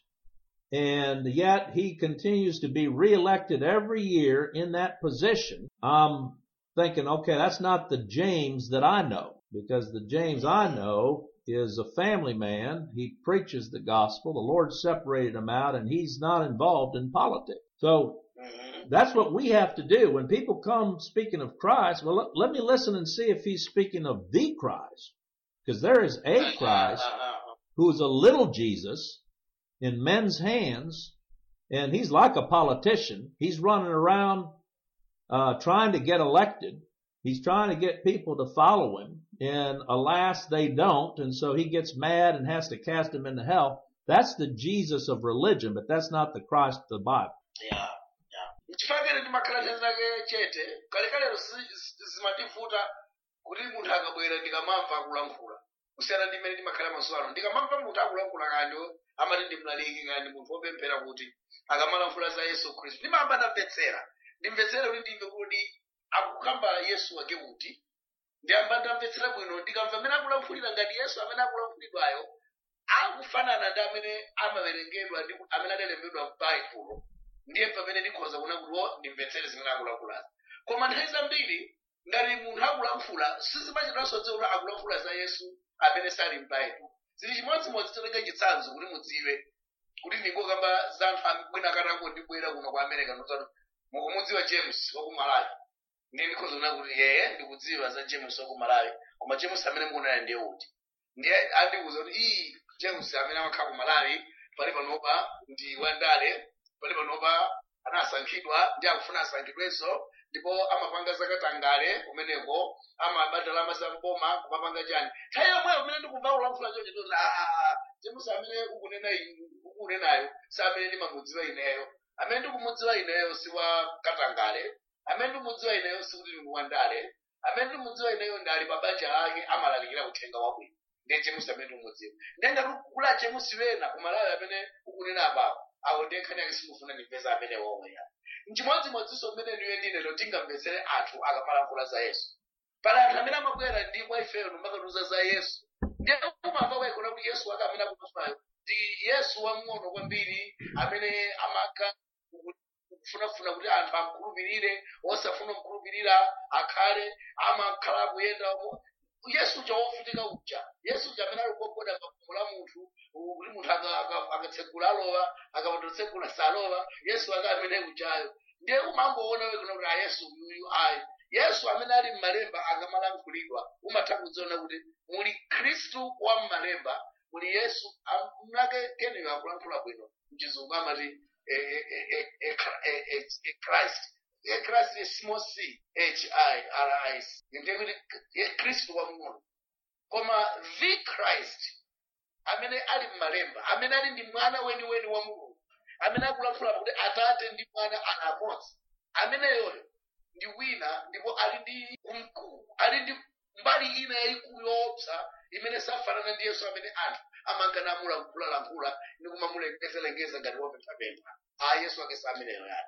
and yet he continues to be reelected every year in that position. I'm thinking, okay, that's not the James that I know because the James I know is a family man. He preaches the gospel. The Lord separated him out and he's not involved in politics. So that's what we have to do. When people come speaking of Christ, well, let, let me listen and see if he's speaking of the Christ. Because there is a Christ who is a little Jesus in men's hands, and he's like a politician. He's running around uh, trying to get elected. He's trying to get people to follow him, and alas, they don't, and so he gets mad and has to cast them into hell. That's the Jesus of religion, but that's not the Christ of the Bible. yeah, yeah. chifakere ndimakhala chake chete kalekalero zimativuta kuti munthu akabwera ndikamamva akulankhula kusiyana ndi mmene ndimakhala mazuwa ano ndikamamva munthu akulankhula kandi amati ndimlaliki kandi munthu wopemphera kuti akamalankhula za yesu khristu ndimamba ndamvetsera ndimvetsere kuti ndimve kuti akukamba yesu wake kuti ndiyamba ndamvetsera bwino ndikamva amene akulankhulira ngati yesu amene akulankhulidwayo akufanana ndi amene amawerengedwa ndi amene adalembedwa m'baibulo ndiye pamene ndikhoza kuona kuti o ndimvetsere zimene akulankhulazi koma nthawi zambiri ngati munthu akulankhula sizimachitanso dziwo kuti akulankhula za yesu amene sali m'baibulo zili chimodzimodzi totenga chitsanzo kuti mudziwe kuti ndingokamba za anthu amene akatako ndibwera kuno ku america notano mukumudziwa james waku malawi ndiye ndikhoza kuona kuti yeye ndikudziwa za james waku malawi koma james amene mukuonana ndiye uti ndiye andikuza kuti iyi james amene amakhala ku malawi pali panopa ndi wandale pali panopa anasankhidwa ndi akufuna asankhidwenso ndipo amapanga zakatangale kumeneko amabata ndalama za mboma kumapanga chani nthawi yomweyo umene ndikumva ulankhula chonje toti james amene ukunena iyi- ukunenayo si amene ndimamudziwa ineyo amene ndikumudziwa ineyo si wa katangale amene ndikumudziwa ineyo si kuti ndi wandale amene ndikumudziwa ineyo ndali pa banja lake amalalikira uthenga wabwino ndiye james amene ndikumudziwa ndenga kula james wena kumalawi amene ukunena apapo awo ndiye nkhani yake simufuna ndimveza amene womwe ya mchimodzimodzinso mmene ndiwe ndine tingamvetsere anthu akamalankhula za yesu pali anthu amene amabwera ndi kwa ifeyo makatiuza za yesu ndiye kumamva kwaikona kuti yesu wake amene akutufayo ndi yesu wamng'ono kwambiri amene amaka kufunafuna kuti anthu amkhulupirire osafuna kumkhulupirira akhale amakhala akuyenda yesu uja wofunika uja yesu uja amene ali kugogoda pakhomo la munthu kuti munthu aka- aka- akatsegula alowa akapatotsegula salowa yesu ake amene ujayo ndiye umangoona wekuna kuti a yesu uyuyu ayi yesu amene ali m'malemba akamalankhulidwa umatha kudziona kuti muli khristu wa m'malemba muli yesu mnake keneyo akulankhula bwino mchizungu amati eh, eh, eh, eh, eh, eh, eh, christ Eh, christ is small c h i r i s ndiye kuti eh, khristu wamng'ono koma the christ amene ali m'malemba amene ali ndi mwana weniweni wa mulungu amene akulankhula kuti atate ndi mwana ali amodzi ameneyoyo ndi wina ndipo ali ndi umkulu ali ndi mbali ina yayikulu yoopsa imene safanana ndi yesu amene anthu amangana amulankhulankhula ndi kumamulengezelengeza ngati wopemphapempha a yesu ake sameneyo yani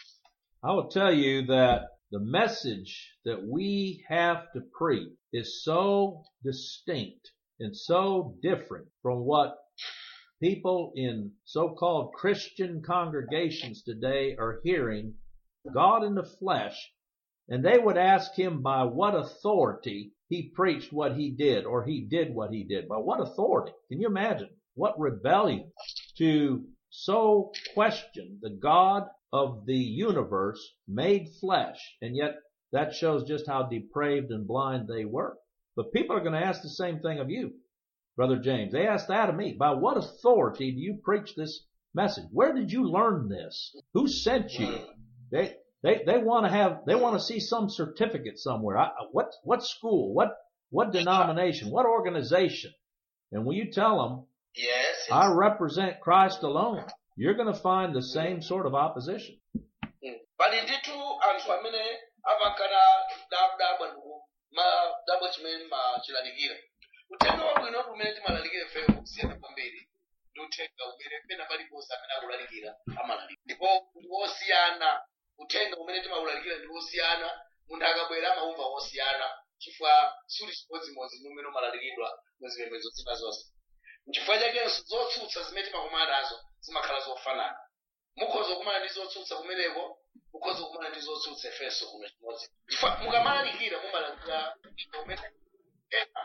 I will tell you that the message that we have to preach is so distinct and so different from what people in so-called Christian congregations today are hearing God in the flesh and they would ask him by what authority he preached what he did or he did what he did. By what authority? Can you imagine? What rebellion to so question the God of the universe made flesh. And yet that shows just how depraved and blind they were. But people are going to ask the same thing of you, Brother James. They asked that of me. By what authority do you preach this message? Where did you learn this? Who sent you? They, they, they want to have, they want to see some certificate somewhere. I, what, what school? What, what denomination? What organization? And when you tell them, yes I represent Christ alone, you're going to find the same sort of opposition. Mm. pali ndithu anthu amene amakana dabwa ndiku madabwa chimene machilalikira uthenga wabwino umene timalalikira feyo kusiyana kwambiri ndi uthenga umene pena paliponse amene akulalikira amalalikira ndipo ndi wosiyana uthenga umene timawulalikira ndi wosiyana munthu akabwera amaumva wosiyana chifukwa suli chimodzimodzi ndi umene umalalikidwa muzipembedzo zina zonse nchifukwa chakenso zotsutsa zimene timakumana nazo zimakhala zofanana mukhoza kumana ndi zotsutsa kumeneko mukhoza kumana ndi zotsutsa efeso kuno chimodzi chifukwa mukamalalikira mumalalikira umene ena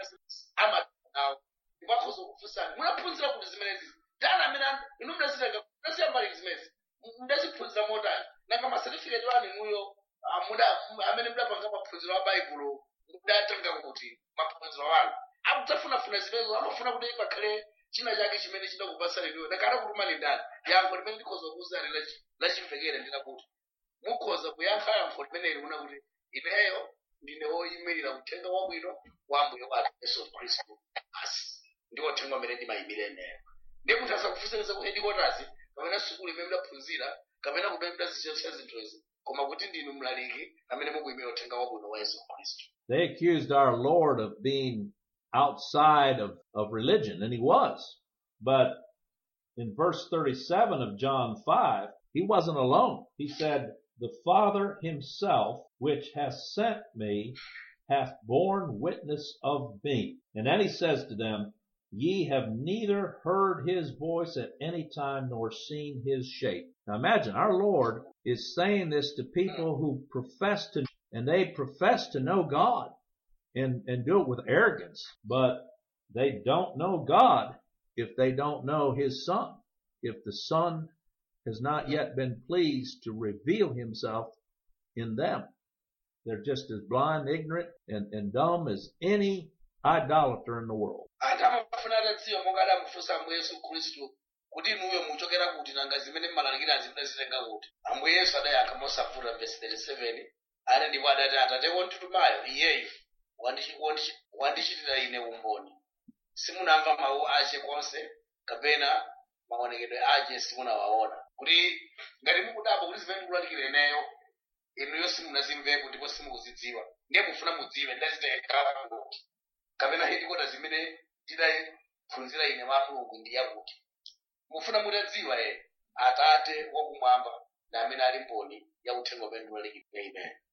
amanawo ndipo akhoza kufunsani munaphunzira kuti zimenezi tani amene an- inu mnazitenga munaziyambali zimenezi munaziphunzira motani nanga masatifiketi wanu inuyo ah, muda- amene mudapanga maphunziro a baibulo mudatenga kuti maphunziro wanu akudzafunafuna zimenezo amafuna kuti pakhale china chake chimene chidakupasani inuyo nakana kutumani ndani yankho limene ndikhoza kuwuzani lachi- lachimvekere ndinakuti mukhoza kuyankha yankho limeneli kuna kuti ineyo ndine woyimirira uthenga wabwino wa mbuye wathu yesu khristu basi ndiwo uthenga umene ndimayimira ineyo ndiye munthu asakufunsiriza ku headquarters kapena sukulu imene mudaphunzira kapena kumene mudazichotsa zinthuzi koma kuti ndinu mlaliki amene mukuyimira uthenga wabwino wa yesu khristu They accused our Lord of being outside of, of religion, and he was. But in verse 37 of John 5, he wasn't alone. He said, the Father himself, which has sent me, hath borne witness of me. And then he says to them, ye have neither heard his voice at any time nor seen his shape. Now imagine our Lord is saying this to people who profess to, and they profess to know God and, and do it with arrogance, but they don't know God if they don't know his son. If the son has not yet been pleased to reveal himself in them. They're just as blind, ignorant, and, and dumb as any idolater in the world. anthu amafuna atadziwa monga adamufunsa ambuye yesu khristu kuti inuyo muchokera kuti nanga zimene mmalalikira zimudazitenga kuti ambuye yesu adayankha mosavuta vesi 37 ane ndipo adati atate wonditumayo iyeyu wandichi- wandichi- wandichitira ine umboni simunamva mawu ache konse kapena maonekedwe ache simunawaona kuti ngati mukudabwa kuti zimene ndikulalikira ineyo inuyo simunazimvepo ndipo simukuzidziwa ndiye mufuna mudziwe ndazitenga kuti kapena headquarters zimene tidaphunzira ine mwa mulungu ndi yakuti mufuna mutadziwa ere atate wakumwamba na amene ali mboni ya uthenga umene ndikulalikira amen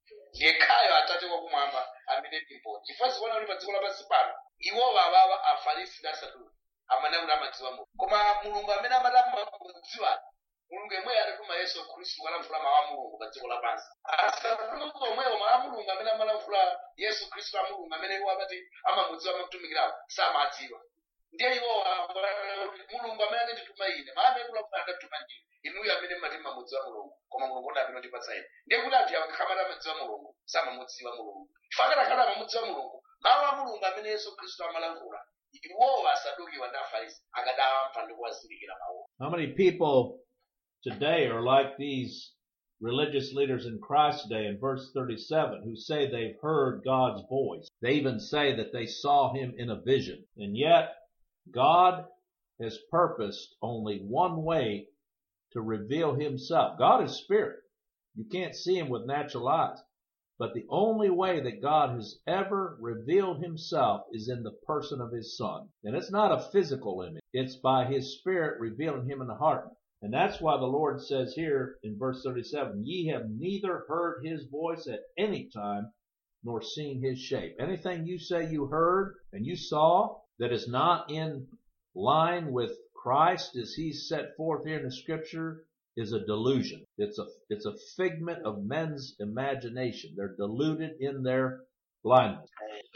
yekhayo atate wakumwamba amene ndi mboni chifukwa zikuona kuti pa dziko lapansi pano iwowo awawa afarisi ndi asaduki amene kuti amadziwa mulungu koma mulungu amene amati amadziwa mulungu yemweyo adatuma yesu khristu kulankhula mawu a mulungu pa dziko lapansi asaduki omwewo mawu a mulungu amene amalankhula yesu khristu a mulungu amene iwo amati amamudziwa amamutumikirawo samadziwa ndiye iwo mulungu amene anandituma ine mawu amene kulankhula adatuma ndine inuyo amene mmati mamudziwa mulungu koma mulungu ndi amene ndipatsa ine ndiye kuti anthu akakhamati amadziwa mulungu samamudziwa mulungu chifukwa akatakhala amamudziwa mulungu mawu a mulungu amene yesu khristu amalankhula iwowo asadukiwa ndi afarisi akadawamva ndi kuwazindikira mawu How many people today are like these religious leaders in Christ today in verse 37 who say they've heard God's voice? They even say that they saw him in a vision. And yet God has purposed only one way to reveal himself. God is spirit. You can't see him with natural eyes. But the only way that God has ever revealed himself is in the person of his son. And it's not a physical image. It's by his spirit revealing him in the heart. And that's why the Lord says here in verse 37, ye have neither heard his voice at any time nor seen his shape. Anything you say you heard and you saw that is not in line with Christ as he's set forth here in the scripture is a delusion. It's a, it's a figment of men's imagination. They're deluded in their blindness.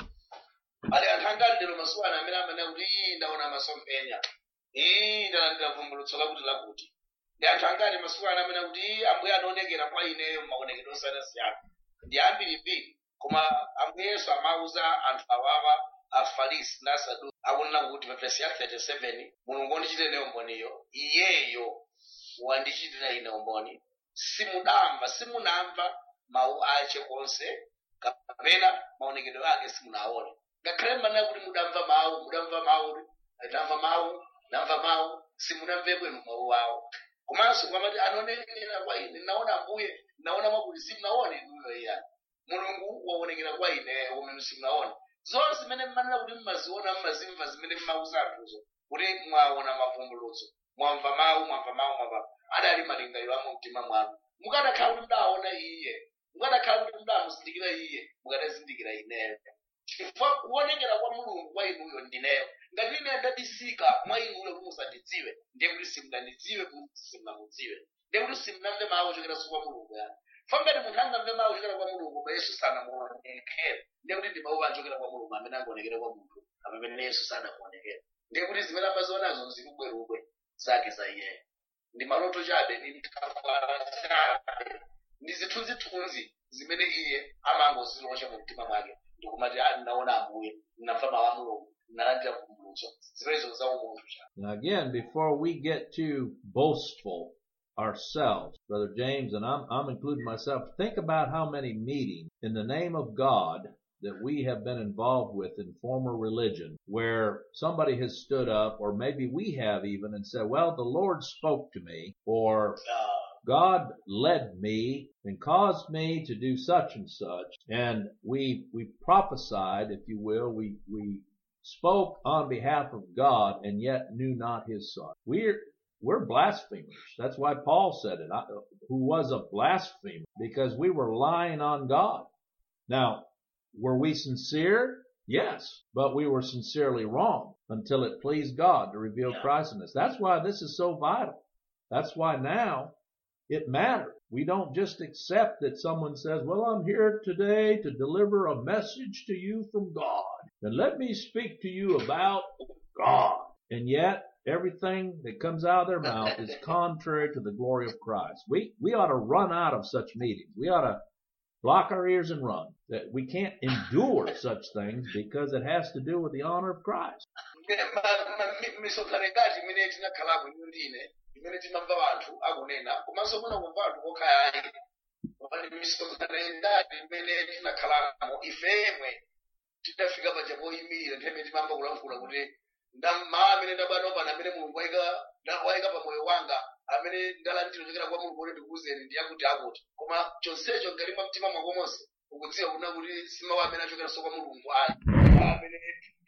ali anthu angati lero masuku ano amene amanena kuti ii ndaona masomphenya ii ndalandira vumbulutso lakuti lakuti ndi anthu angati masuku ano amene kuti ii ambuye anaonekera kwa ineyo m'maonekedwe osiyanasiyana ndi ambirimbiri koma ambuye yesu amauza anthu awawa afarisi ndi asaduki akunena kuti pa vesi ya 37 mulungu wandichitira ine umboniyo iyeyo wandichitira ine umboni simudamva simunamva mawu ache konse kapena maonekedwe ake simunaone ngakhale mmanena kuti mudamva mawu mudamva mawu ndamva mawu ndamva mawu simunamve bwino mawu awo komanso kwamati anaonekera kwa ine naona mbuye naona mwakuti simunaone inuyo iyani mulungu waonekera kwa ine umene simunaone zonse zimene mmanena kuti mmaziona mmazimva zimene mmauza anthuzo kuti mwaona mavumbulutso mwamva mawu mwamva mawu mwamva adali malingaliro a mumtima mwanu mukanakhala kuti mudaona iye mukanakhala kuti mudamuzindikira iye mukanazindikira ineyo chifukwa kuonekera kwa mulungu kwa inuyo ndineyo ngati ine ndabisika mwa inuyo kuti musandidziwe ndiye kuti simunandidziwe kuti simunamudziwe ndiye kuti simunamve mawu ochokeraso kwa mulungu yani fa ngati munthu angamve mawu ochokera kwa mulungu koma yesu sanamuonekere ndiye kuti ndi mawu achokera kwa mulungu amene angaonekere kwa munthu amene yesu sanamuonekere ndiye kuti zimene amazionazo nzirubwerubwe zake za iyeyo ndi maloto chabe ndi mtafala chabe ndi zithunzithunzi zimene iye amangozilosha mu mtima mwake ndikumati "Ah, ndinaona ambuye ndinamva mawu a mulungu ndinalandira vumbulutso zimenezo za umunthu chabe Now again, before we get too boastful ourselves, Brother James, and I'm, I'm including myself, think about how many meetings in the name of God that we have been involved with in former religion where somebody has stood up or maybe we have even and said, well, the Lord spoke to me or God led me and caused me to do such and such. And we, we prophesied, if you will, we, we spoke on behalf of God and yet knew not his son. We're, we're blasphemers. That's why Paul said it, I- who was a blasphemer because we were lying on God. Now, were we sincere? Yes, but we were sincerely wrong until it pleased God to reveal Yeah. Christ in us. That's why this is so vital. That's why now it matters. We don't just accept that someone says, well, I'm here today to deliver a message to you from God. And let me speak to you about God. And yet everything that comes out of their mouth is contrary to the glory of Christ. We, we ought to run out of such meetings. We ought to block our ears and run. That we can't endure such things because it has to do with the honor of Christ. Ma- ma- mi- misonkhano ingati imene tinakhalapo inu ndine imene timamva anthu akunena komanso muna kumva anthu kokhayayi pali misonkhano ingati imene tinakhalamo ifemwe tidafika paja poyimirira nthawi timamva kulankhula kuti ndammawa amene ndabwera pano amene mulungu wayika nda- wayika pa moyo wanga amene ndalandira kuchokera kwa mulungu kuti ndikuwuzeni ndi akuti akuti koma chonsecho ngati mwa mtima mwako monse ukudziwa kuna kuti simawu amene achokeranso kwa mulungu ayi amene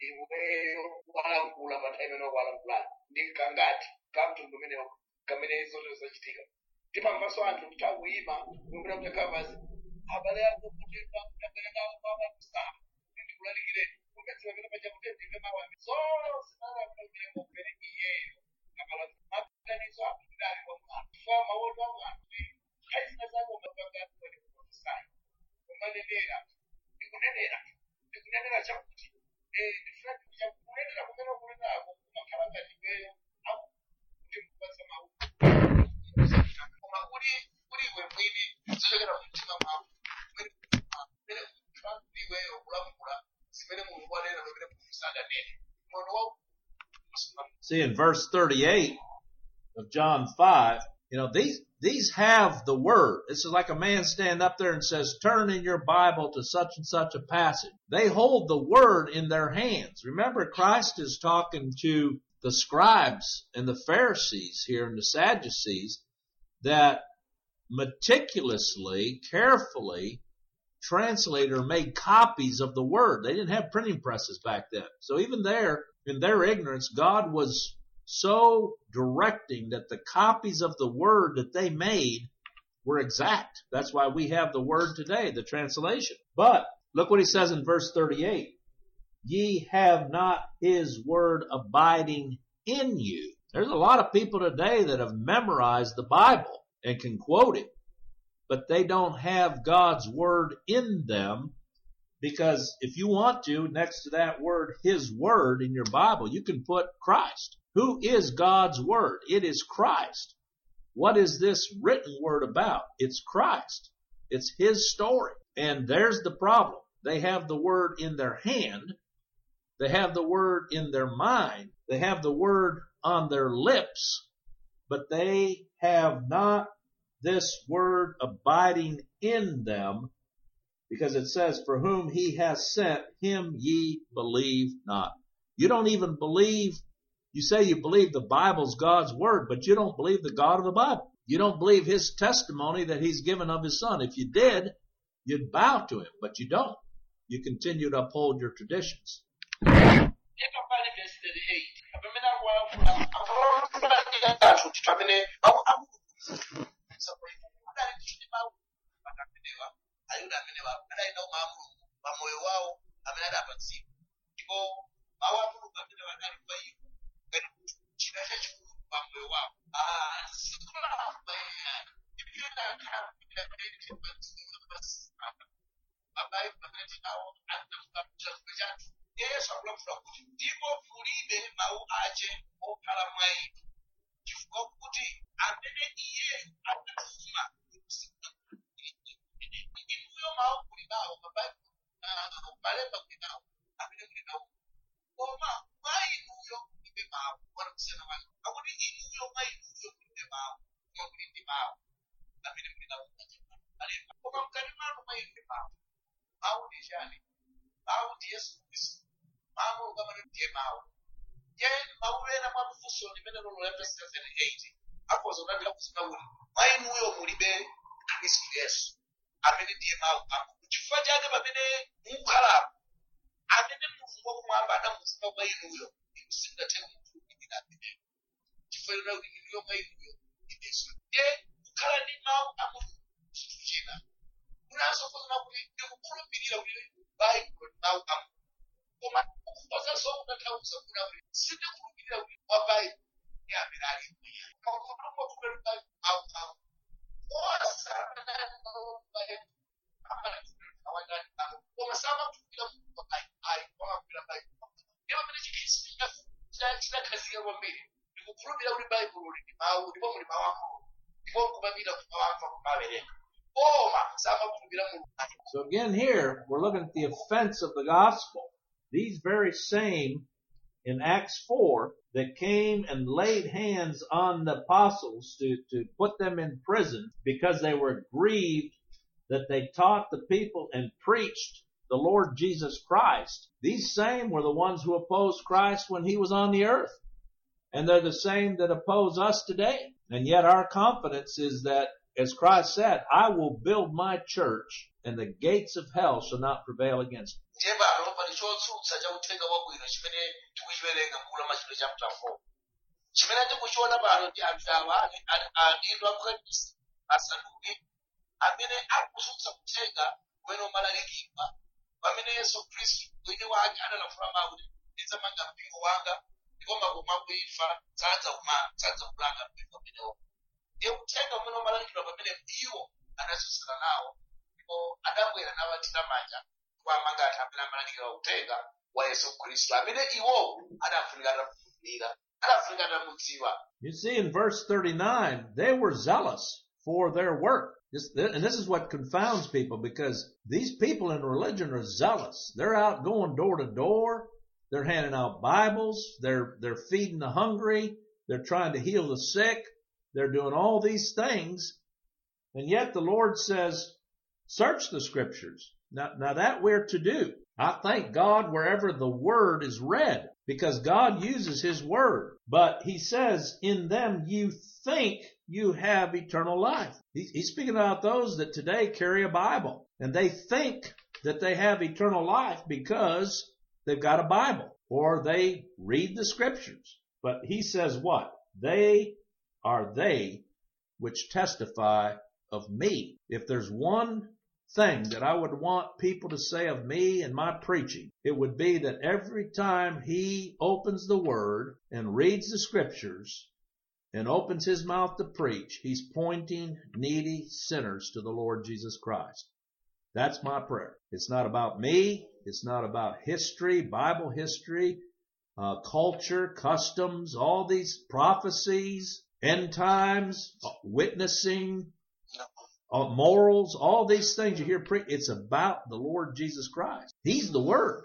iweyo walankhula pa nthawi imene walankhulayo ndi kangati kamtundu umenewo kamene zote zachitika timamvanso anthu kuti akuyima kumene kuchakhala pasi abale ako kuti pakutangalira kwamatusa ndikulalikire kumezi pamene paja kuti ndive mawami zonse zalakulamire ngokupere iyeyo akala maganizo akudali kwa mwana fa mawoto a mwana aizina zako mapangano kwene kuprofesai kumanenera ndikunenera ndikunenera chakuti ndifuna chakunenera kumene kunenako kumakhala ngati iweyo akuti mupatsa mawu koma kuli kuli iwe mwini zochokera mumtima mwako kumene iweyo kulamula zimene mulungu anena pamene munthu sadanene mono wa See in verse 38 of John 5, you know, these, these have the word. This is like a man standing up there and says, turn in your Bible to such and such a passage. They hold the word in their hands. Remember, Christ is talking to the scribes and the Pharisees here and the Sadducees that meticulously, carefully translated or made copies of the word. They didn't have printing presses back then. So even there, in their ignorance, God was so directing that the copies of the word that they made were exact. That's why we have the word today, the translation. But look what he says in verse 38. Ye have not his word abiding in you. There's a lot of people today that have memorized the Bible and can quote it, but they don't have God's word in them because if you want to, next to that word, His Word in your Bible, you can put Christ. Who is God's Word? It is Christ. What is this written Word about? It's Christ. It's His story. And there's the problem. They have the Word in their hand. They have the Word in their mind. They have the Word on their lips, but they have not this Word abiding in them because it says, for whom he has sent, him ye believe not. You don't even believe, you say you believe the Bible's God's word, but you don't believe the God of the Bible. You don't believe his testimony that he's given of his son. If you did, you'd bow to him, but you don't. You continue to uphold your traditions. yakapani verse 38 pamene akuwalakula akulalika anthu kuti pamene adali ndichoti mawu patamenewa ayuda amenewa adali nawo mawu a mulungu pamoyo wawo amene adapatsidwa ndipo mawu a mulungu amene adali pa iwo ngati kuti chida chachikulu pamoyo wawo mabaibu amene tinawo anafukamuchazikwe chathu yesu akulamula kuti ndipo mulibe mawu ache okhala mwa inu chifukwa kuti amene iye anatuma inuyo mawu muli nawo mabaibu malemba muli nawo amene muli nawo koma mwa inuyo mulibe mawu wana kusiyana wake akuti inuyo mwa inuyo mulibe mawu koma muli ndi mawu amene muli nawo malemba koma mkati mwanu mwa inu mawu mawu ndi chani mawu ndi yesu khristu mawu ukamane ndiye mawu ye mawu ena mwa mfunso limene lolo la verse 78 akhoza kudabira kuzina kuti mwa inuyo mulibe khristu yesu amene ndiye mawu ako chifukwa chake pamene mukukhalapo amene mulungu wakumwamba anamuzipa mwa inuyo inu simungathe kumukhulupirira ameneyo chifukwa chona kuti inuyo mwa inuyo ineso ye kukhala ndi mawu a mulungu chinthu china kunanso kuzina kuti ndikukhulupirira kuti baibulo ndi mawu a mulungu koma ukhoza zokutanthauza kuna kuti sindikhulupirira kuti wa baibulo ndi amene ali mweya mawu mawu koma samakhulupirira kuti ayi wamakhulupirira baibulo ndipo pamene chikhristu chinakhazika kwambiri ndikukhulupirira kuti baibulo ndi mawu ndipo muli mawu a mulungu ndipo nkumapita kumawamva kumawerenga koma samakhulupirira mulungu So again here, we're looking at the offense of the gospel. These very same in Acts 4 that came and laid hands on the apostles to, to put them in prison because they were grieved that they taught the people and preached the Lord Jesus Christ. These same were the ones who opposed Christ when he was on the earth. And they're the same that oppose us today. And yet our confidence is that, as Christ said, I will build my church and the gates of hell shall not prevail against it. ndiye pano pali chotsutsa cha uthenga wabwino chimene tikuchiwerenga m'buku la machitidwe chapter 4 chimene tikuchiona pano ndi anthu awa adindo a mkhanisi asaduki amene akutsutsa kuthenga kumene umalalikidwa pamene yesu khristu mwini wake analafula mawu kuti ndidzamanga mpingo wanga ndipo makomo akuimfa sadza kumanga sadza kulanga mpingo umenewo ndiye uthenga umene umalalikidwa pamene iwo anatsutsana nawo ndipo adabwera nawathira manja kuwamanga anthu amene amalalikira uthenga wa yesu khristu amene iwo adafunika atamufunira adafunika atamudziwa You see in verse 39, they were zealous for their work. This, and this is what confounds people because these people in religion are zealous. They're out going door to door. They're handing out Bibles. They're, they're feeding the hungry. They're trying to heal the sick. They're doing all these things. And yet the Lord says, search the scriptures. Now, now that we're to do. I thank God wherever the word is read because God uses his word. But he says, in them you think you have eternal life. He- He's speaking about those that today carry a Bible and they think that they have eternal life because they've got a Bible or they read the scriptures. But he says what? They are they which testify of me. If there's one thing that I would want people to say of me and my preaching, it would be that every time he opens the word and reads the scriptures and opens his mouth to preach, he's pointing needy sinners to the Lord Jesus Christ. That's my prayer. It's not about me. It's not about history, Bible history, uh, culture, customs, all these prophecies, end times, uh, witnessing, uh, morals, all these things you hear pre- it's about the Lord Jesus Christ. He's the Word.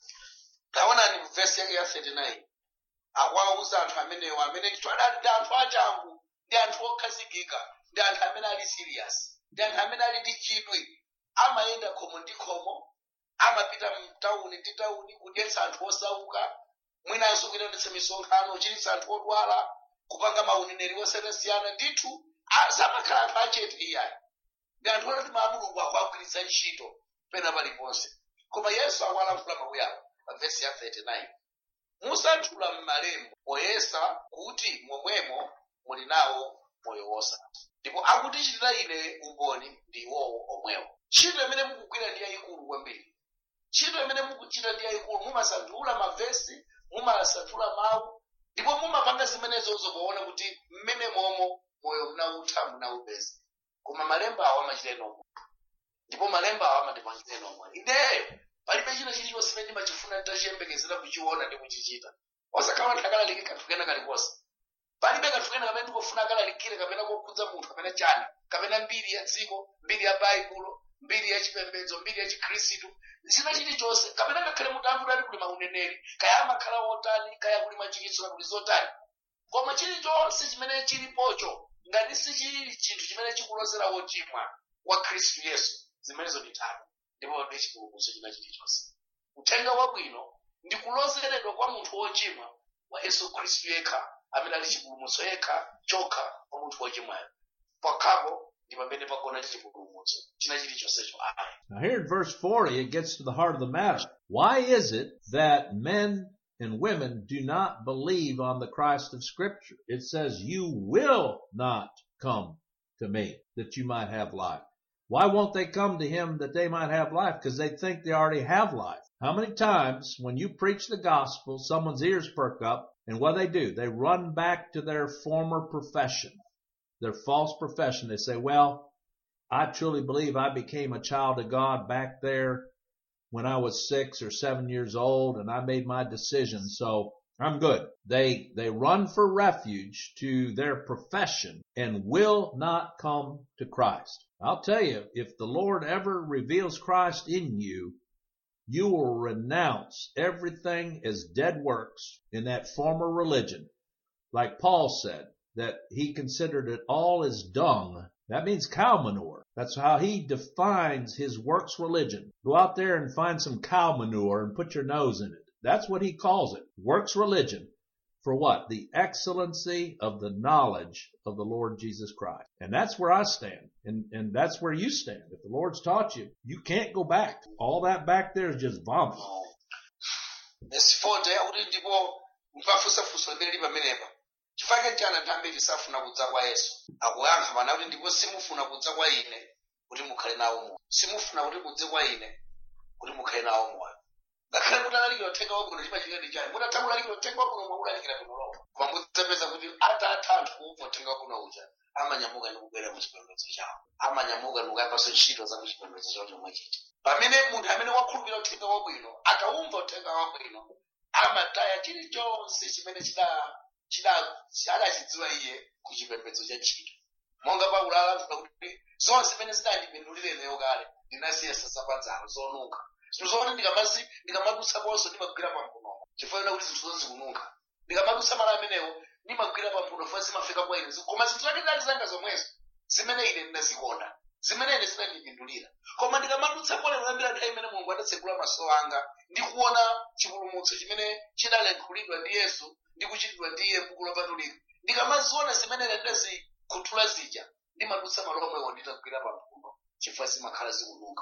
taonani mvesi yake ya 39 akuwauza anthu amenewo amene ndithu adali ndi anthu achangu ndi anthu okhazikika ndi anthu amene ali serious ndi anthu amene ali ndi chidwi amayenda khomo ndi khomo amapita mtawuni ndi tawuni kudyetsa anthu osauka mwinanso kuitanditsa misonkhano kuchiritsa anthu odwala kupanga mauneneri osiyanasiyana ndithu a- samakhala anthu achete iyayi ndi anthu oti ma mulungu akuagwiritsa ntchito pena paliponse koma yesu akuwalankhula mawu awo pa vesi ya 39 musanthula m'malemba poyesa kuti momwemo muli nawo moyo wosatha ndipo akutichitira ine umboni ndi iwowo omwewo ntchito imene mukugwira ndi yayikulu kwambiri ntchito imene mukuchita ndi yayikulu mumasanthula mavesi mumasanthula mawu ndipo mumapanga zimenezozo poona kuti mmene momo moyo munawutha munawupeza koma malemba awo amachita inomo ndipo malemba awo amandipangitsa inomo ineyo palibe china chilichonse imene ndimachifuna nditachiyembekezera kuchiona ndi kuchichita osakhala anthu akalalikire kanthu kena kalikonse palibe kanthu kena kamene ndikufuna akalalikire kapena kokhudza munthu kapena chani kapena mbiri ya dziko mbiri ya baibulo mbiri ya chipembedzo mbiri ya chikhristu china chilichonse kapena ngakhale munthu akudali kuli mauneneri kaya amakhala otani kaya kuli machiritso kakuli zotani koma chilichonse chimene chilipocho ngati sichili chinthu chimene chikulozera wochimwa wa khristu yesu zimenezo ndi tano ndipo ndi chipulumutso china chilichonse uthenga wabwino ndi kulozeredwa kwa munthu wochimwa wa yesu khristu yekha amene ali chipulumutso yekha chokha kwa munthu wochimwayo pakhapo ndi pamene pagona chipulumutso china chilichonsecho ayi Now here in verse 40, it gets to the heart of the matter. Why is it that men and women do not believe on the Christ of scripture? It says, you will not come to me that you might have life. Why won't they come to him that they might have life? Because they think they already have life. How many times when you preach the gospel, someone's ears perk up and what they do? They run back to their former profession, their false profession. They say, well, I truly believe I became a child of God back there when I was six or seven years old and I made my decision. So I'm good. They, they run for refuge to their profession and will not come to Christ. I'll tell you, if the Lord ever reveals Christ in you, you will renounce everything as dead works in that former religion. Like Paul said, that he considered it all as dung. That means cow manure. That's how he defines his works religion. Go out there and find some cow manure and put your nose in it. That's what he calls it. Works religion. For what? The excellency of the knowledge of the Lord Jesus Christ. And that's where I stand. And, and that's where you stand. If the Lord's taught you, you can't go back. All that back there is just vomit. esifonde yakuti ndipo mpafusafusa limene li pamenepa chifukwa chani anthu ambiri safuna kudza kwa yesu akuyankha pana kuti ndipo simufuna kudza kwa ine kuti mukhale nawo moyo simufuna kuti mudze kwa ine kuti mukhale nawo moyo ngakhale mutalalikira uthenga wabwino chimachitedi chani mutatha kulalikira uthenga wabwino mwakulalikira bwinolo koma mudzapeza kuti atatha anthu kumva uthenga wabwino uja amanyamuka ndi kubwera mu chipembedzo chawo amanyamuka ndi kuyapanso ntchito za ku chipembedzo chawo chomwe chiti pamene munthu amene wakhulupirira uthenga wabwino akaumva uthenga wabwino amataya chilichonse chimene chida- chida- adachidziwa iye ku chipembedzo cha ntchito monga paulo alankhula kuti zonse zimene zidandipindulire neyo kale ndinasiya sasapanzano zonunkha zinthu zoti ndikamazi ndikamadutsaponso ndimagwira pampuno chifukwa kuti zinthu zonse zikununkha ndikamadutsa mala amenewo ndimagwira pampuno funa zimafika kwa ine koma zinthu zake zali zanga zomwezo zimene ine ndinazikonda zimene ine zinandipindulira koma ndikamadutsa pole kuyambira nthawi imene mulungu adatsekula maso anga ndikuona chipulumutso chimene chidalankhulidwa ndi yesu ndi kuchitidwa ndi iye m'buku lopatulika ndikamaziona zimene ine ndazikhuthula zija ndimadutsa malo omwewo nditagwira pampuno chifukwa zimakhala zikununkha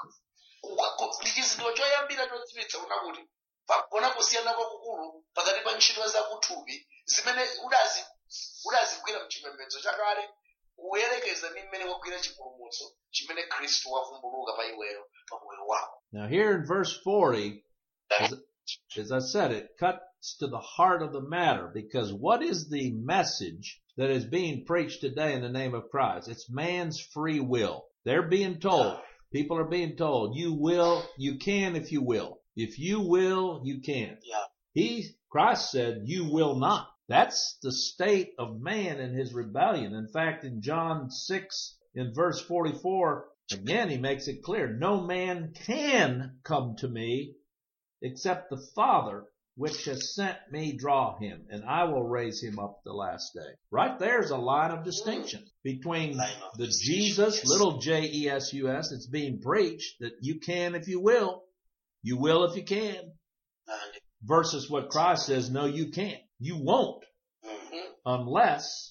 ndi chizindikiro choyambira chodziwitsa kuna kuti pagona kusiyana kwakukulu pakati pa ntchito zakuthupi zimene udazi udazigwira mchipembedzo chakale kuyerekeza ndi mmene wagwira chipulumutso chimene khristu wavumbuluka pa iweyo pa moyo wako Now here in verse 40, as, as I said, it cuts to the heart of the matter because what is the message that is being preached today in the name of Christ? It's man's free will. They're being told, people are being told, you will, you can if you will. If you will, you can. yeah. He, Christ said, you will not. That's the state of man in his rebellion. In fact, in John 6, in verse 44, again, he makes it clear, no man can come to me except the Father which has sent me draw him, and I will raise him up the last day. Right there's a line of distinction between Line of the distinction, Jesus, yes. little J-E-S-U-S, that's being preached, that you can if you will, you will if you can, And, versus what Christ says, no, you can't. You won't mhm. unless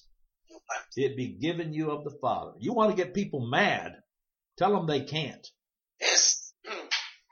it be given you of the Father. You want to get people mad, tell them they can't. yes Mm.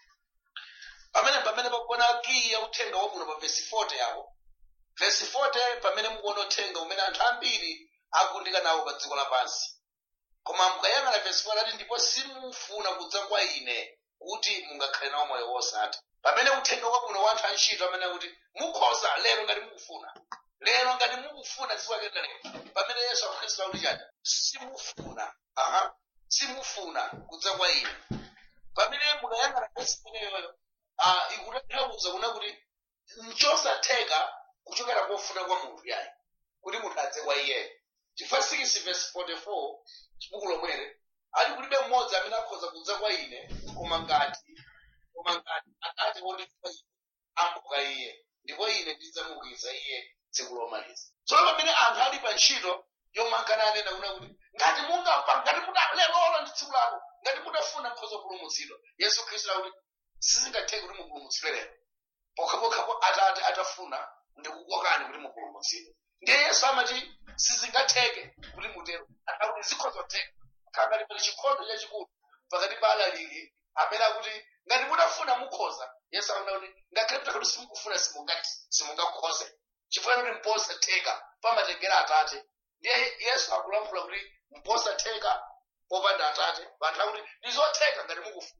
pamene pamene pakuona kiyi ya uthenga wabwino pa vesi 40 yawo vesi 40 pamene mukuona uthenga umene anthu ambiri akundika nawo pa dziko lapansi koma mukayang'ana vesi 4 ati ndipo simufuna kudza kwa ine kuti mungakhale nawo moyo wosatha pamene uthenga wabwino wa anthu antchito amene akuti mukhoza lero ngati mukufuna lero ngati mukufuna ziwakenda lero pamene yesu akhristu akuti chati simufuna aha simufuna kudza kwa ine pamene mukayang'ana vesi imeneyoyo ah, ikutanthauza kuna kuti nchosatheka kuchokera kofuna kwa munthu yayi kuti munthu adze kwa iyeyo chifukwa 6 verse 44 chibuku lomwere ali kulibe mmodzi amene akhoza kudza kwa ine koma ngati koma ngati atate wondituma ine amuka iye ndipo ine ndidzamuukitsa iye tsiku lomaliza tsono pamene anthu ali pa ntchito yomwe ankananena kuna kuti ngati mungapa ngati muda lero ndi tsiku lako ngati mudafuna mkhoza kupulumutsidwa yesu khristu akuti sizingatheke kuti mupulumutsidwe lero pokhapokhapo atate atafuna ndikukokani kuti mupulumutsidwe ndiye yesu amati sizingatheke kuti mutero akuti zikhozotheka khangati pali chikhondo chachikulu pakati pa alaliki amene akuti ngati mudafuna mukhoza yesu akunena kuti ngakhale kuti simukufuna simungati simungakhoze chifukwa kuti mposatheka pamatengera atate ndiye yesu akulankhula kuti mposatheka popanda atate panthu akuti ndizotheka ngati mukufuna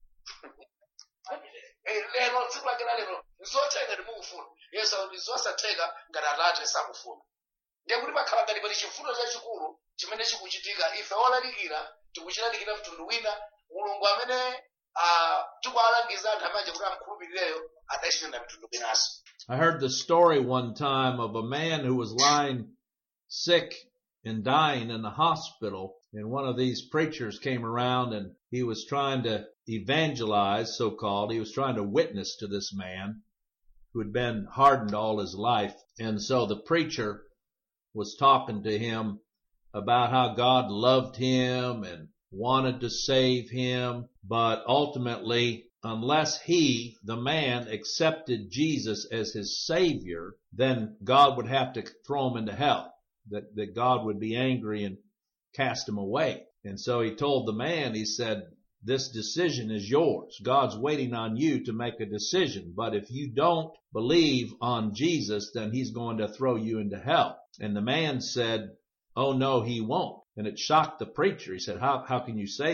Eh, lero tsiku lake la lero ndizotheka ngati mukufuna yesu akuti zosatheka ngati atate sakufuna ndiye kuti pakhala ngati pali chivuto chachikulu chimene chikuchitika ife olalikira tikuchilalikira mtundu wina mulungu amene ah, tikuwalangiza anthu amanje kuti amkhulupirireyo adachitenda mitundu winanso I heard the story one time of a man who was lying sick and dying in the hospital and one of these preachers came around and he was trying to evangelize, so called. He was trying to witness to this man who had been hardened all his life. And so the preacher was talking to him about how God loved him and wanted to save him, but ultimately, unless he, the man, accepted Jesus as his savior, then God would have to throw him into hell. That, that God would be angry and cast him away. And so he told the man, he said, this decision is yours. God's waiting on you to make a decision. But if you don't believe on Jesus, then he's going to throw you into hell. And the man said, Oh no, he won't. And it shocked the preacher. He said, how, how can you say that?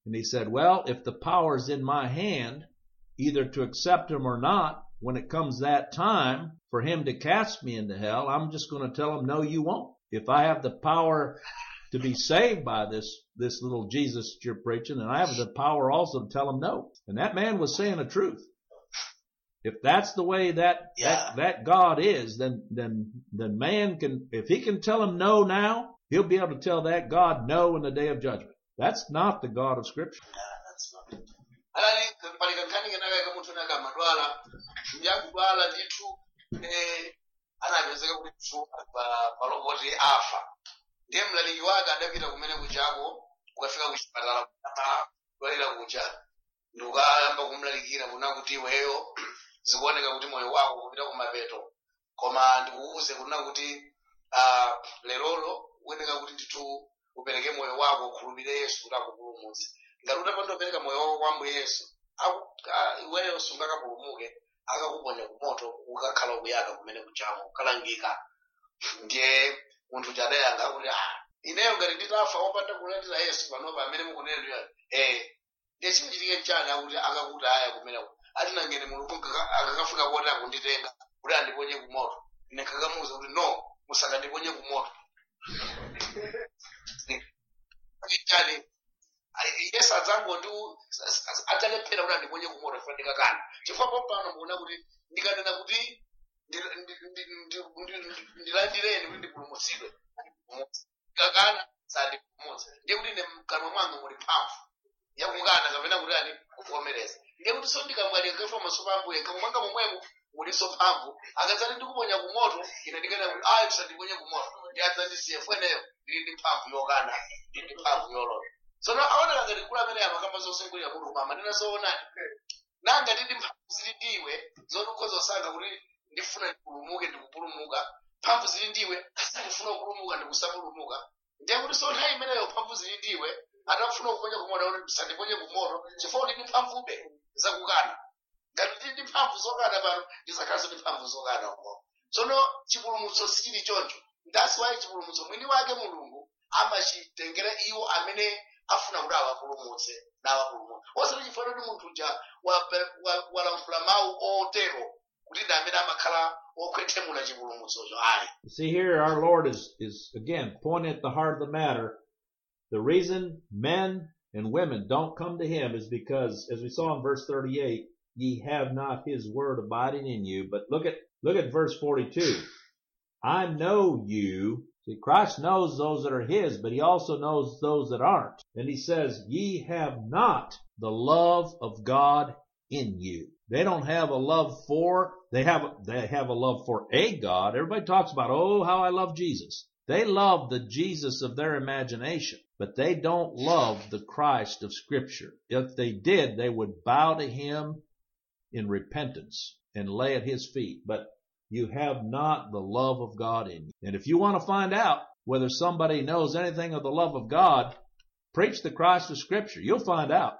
And he said, well, if the power's in my hand, either to accept him or not, when it comes that time for him to cast me into hell, I'm just going to tell him, no, you won't. If I have the power to be saved by this, this little Jesus that you're preaching, and I have the power also to tell him no. And that man was saying the truth. If that's the way that, Yeah. that, that God is, then, then, then man can, if he can tell him no now, he'll be able to tell that God no in the day of judgment. That's not the God of scripture. Yeah, that's not it. alali pali kankhani kenaka ka munthu naka amadwala ndi akudwala ndithu eh, anapezeka kuti mthu pa palopoti afa ndiye mlaliki wake adapita kumene kuchako ukafika kuchipatala kudwalira kucha ndi ukayamba kumlalikira kuna kuti iweyo zikuoneka kuti moyo wako kupita kumapeto koma ndikuuze kuna kuti ah, lerolo uyeneka kuti ndithu upereke moyo wako ukhulupirire yesu kuti akupulumutse ngati utapanda kupereka moyo wako kwa ambuye yesu aku- ah, iweyo sungakapulumuke akakuponya kumoto ukakhala ukuyaka kumene kuchamo ukalangika ndiye munthu chadayankha kuti ah ineyo ngati nditafa wopanda kulandira yesu panopa amene mukunenera eh ndiye chimachitike chani akuti akakuti aya kumeneko ati nangene mulungu akaka- akakafika kuti akunditenga kuti andiponye kumoto ine kakamuwuza kuti no musakandiponye kumoto chani yesu adzangondi adzalephera kuti andiponye kumoto chifukwa ndikakana chifukwa popano mukuona kuti ndikanena kuti ndi- ndi- ndi- ndi- ndi- ndilandireni kuti ndipulumutsidwe ndikakana sandipulumutsa ndiye kuti ine mkamwa mwanga muli mphamvu yakukana kapena kuti ani kuvomereza ndiye kuti so ndikamwalira kafa maso pa ambuye mkamwa mwanga momwemo muliso mphamvu akadzati ndikuponya kumoto ine ndikanena kuti ayi tisandiponye kumoto ndi adzandisiye fweneyo ndili ndi mphamvu yokana ndili ndi mphamvu yolola tsono aoneka ngati kula amene amakamba zosungulira munthu koma amanena zoonani nanga tidi mphamvu zili ndiwe zoti ukhoza kusankha kuti ndifuna ndipulumuke ndikupulumuka mphamvu zili ndiwe ndifuna kupulumuka ndikusapulumuka ndiye kuti so nthawi imeneyo mphamvu zili ndiwe atafuna kuponya kumoto kuti ndisandiponye kumoto chifukwa ndi mphamvube zakukana ngati tili ndi mphamvu zokana pano ndizakhalanso ndi mphamvu zokana umo tsono chipulumutso sichili choncho ndasi wayi chipulumutso mwini wake mulungu amachitengera iwo amene afuna kuti awapulumutse nawapulumutse osati chifukwa kuti munthu uja wape- wa- walankhula mawu otero kuti ndi amene amakhala okhwethemula chipulumutsocho ayi You see here, our Lord is, is again pointing at the heart of the matter. The reason men and women don't come to Him is because, as we saw in verse 38, ye have not His word abiding in you. But look at, look at verse 42. I know you. See, Christ knows those that are His, but He also knows those that aren't. And He says, ye have not the love of God in you. They don't have a love for, they have, they have a love for a God. Everybody talks about, oh, how I love Jesus. They love the Jesus of their imagination, but they don't love the Christ of scripture. If they did, they would bow to him in repentance and lay at his feet. But you have not the love of God in you. And if you want to find out whether somebody knows anything of the love of God, preach the Christ of scripture. You'll find out.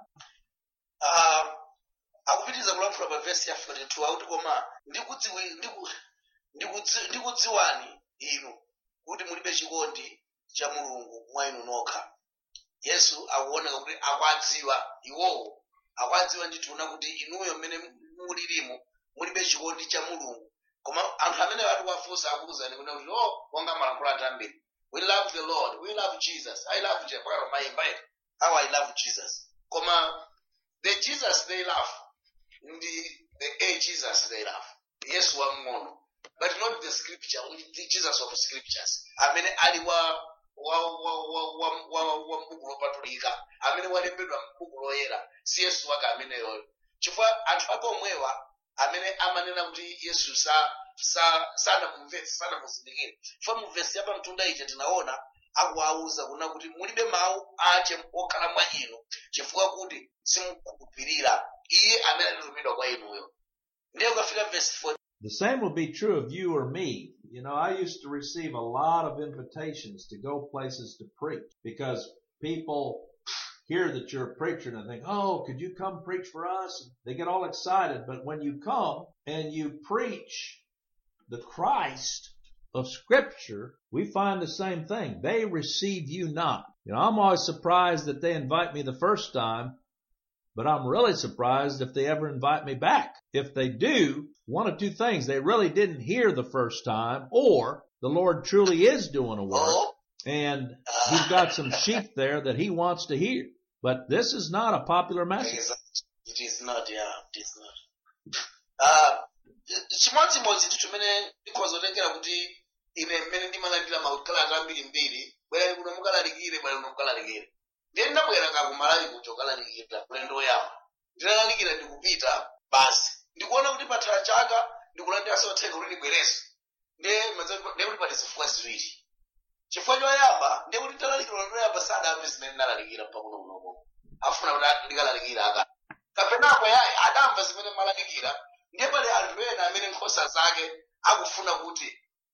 Ah, akupitiriza kulankhula pa vesi ya 42 akuti koma ndikudziwi- ndiku- ndikudzi- ndikudziwani inu kuti mulibe chikondi cha mulungu mwa inu nokha yesu akuoneka kuti akwadziwa iwowo akwadziwa ndithu kuti inuyo mmene mulilimo mulibe chikondi cha mulungu koma anthu amene atiwafunsa akuwuzani kuti kuti oh wonga malankhula athu ambiri we love the lord we love jesus i love jesus pakati mayimba eti how i love jesus koma the jesus they love ndi the a jesus they love yesu wamng'ono but not the scripture the jesus of scriptures amene ali wa wa wa wa wa wa wa mbuku lopatulika amene walembedwa mbuku loyera si yesu wake ameneyoyo chifukwa anthu ake omwewa amene amanena kuti yesu sa sa sanamumvetse sanamuzindikire chifukwa mu vesi ya pamtunda ija tinaona akuwauza kuna kuti mulibe mawu ache okhala mwa inu chifukwa kuti simukhulupirira iye amene anatumidwa kwa inuyo ndiye ukafika vesi 4 The same will be true of you or me. You know, I used to receive a lot of invitations to go places to preach because people hear that you're a preacher and they think, oh, could you come preach for us? They get all excited. But when you come and you preach the Christ of scripture, we find the same thing. They receive you not. You know, I'm always surprised that they invite me the first time, but I'm really surprised if they ever invite me back. If they do, one of two things. They really didn't hear the first time or the Lord truly is doing a work Oh, and he's got some sheep there that he wants to hear. But this is not a popular message. Exactly. It is not, yeah, it is not. Uh, chimodzimodzi ndi chimene ndikhozotengera kuti ine mmene ndimalandira makalata ambirimbiri bwerani kuno mukalalikire bwerani kuno mukalalikire ndiye ndinabwera kakumalawi kucho kalalikira ulendo woyamba ndinalalikira ndikupita basi ndikuona kuti pathala chaka ndikulandiranso uthenga kuti ndibwereso ndiye ndiye kuti pali zifukwa ziwiri chifukwa choyamba ndiye kuti ndalalikira ulendo woyamba sadamve zimene ndalalikira mpakuno kunoko afuna kuti ndikalalikira aka kapenako yayi adamva zimene malalikira ndiye pali anthu ena amene nkhosa zake akufuna kuti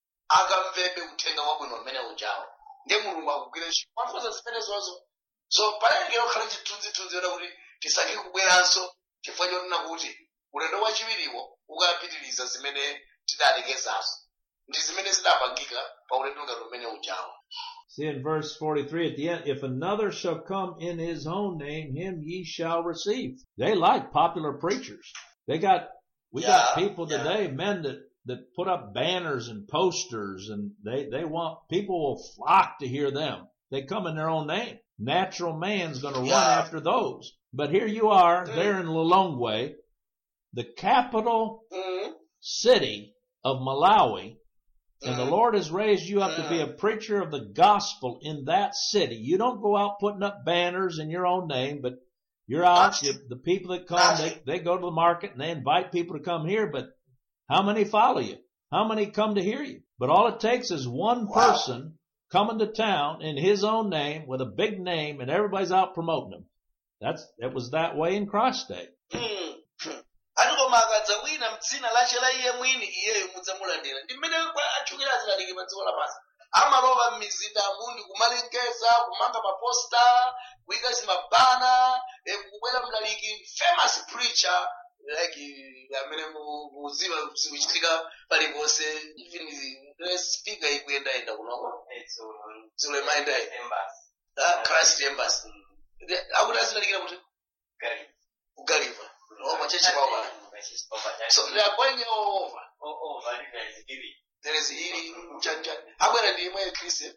akamvebe uthenga wabwino mmene ujawo ndiye mulungu akugwira ntchito mwankhosa zimene zozo so palalikira kukhala chithunzithunzi yona kuti tisankhe kubweranso chifukwa chonena kuti ulendo wachiwiriwo ukapitiriza zimene tidalekezazo ndi zimene zidapangika pa ulendo ngati umene ujawo See in verse 43 at the end, if another shall come in his own name, him ye shall receive. They like popular preachers. They got, we got Yeah, people yeah. today, men that, that put up banners and posters and they, they want, people will flock to hear them. They come in their own name. Natural man's gonna run Yeah. after those. But here you are, Mm. there in Lilongwe, the capital mm city of Malawi, and the Mhm. Lord has raised you up to be a preacher of the gospel in that city. You don't go out putting up banners in your own name, but you're out, you, the people that come, they, they go to the market and they invite people to come here, but how many follow you? How many come to hear you? But all it takes is one Wow. person coming to town in his own name with a big name and everybody's out promoting him. That's, it was that way in Christ's day. ati koma akadza wina mdzina lache la iye mwini iyeyo mudzamulandira ndi mmene kwa- atchukira azilaliki pa dziko lapansi amalowa m'mizindamu ndi kumalengeza kumanga maposta kuyika zimabana eh, kubwera mlaliki famous preacher like eh, amene mu- muziwa zikuchitika paliponse even eh, speaker ikuyendayenda kunoko zilo imayendayi christ embassy Ndi- akuti azilalikira kuti kugaliva omwe chechipawa so they are going all over there is ili mchanja abwera ndi imwe khristu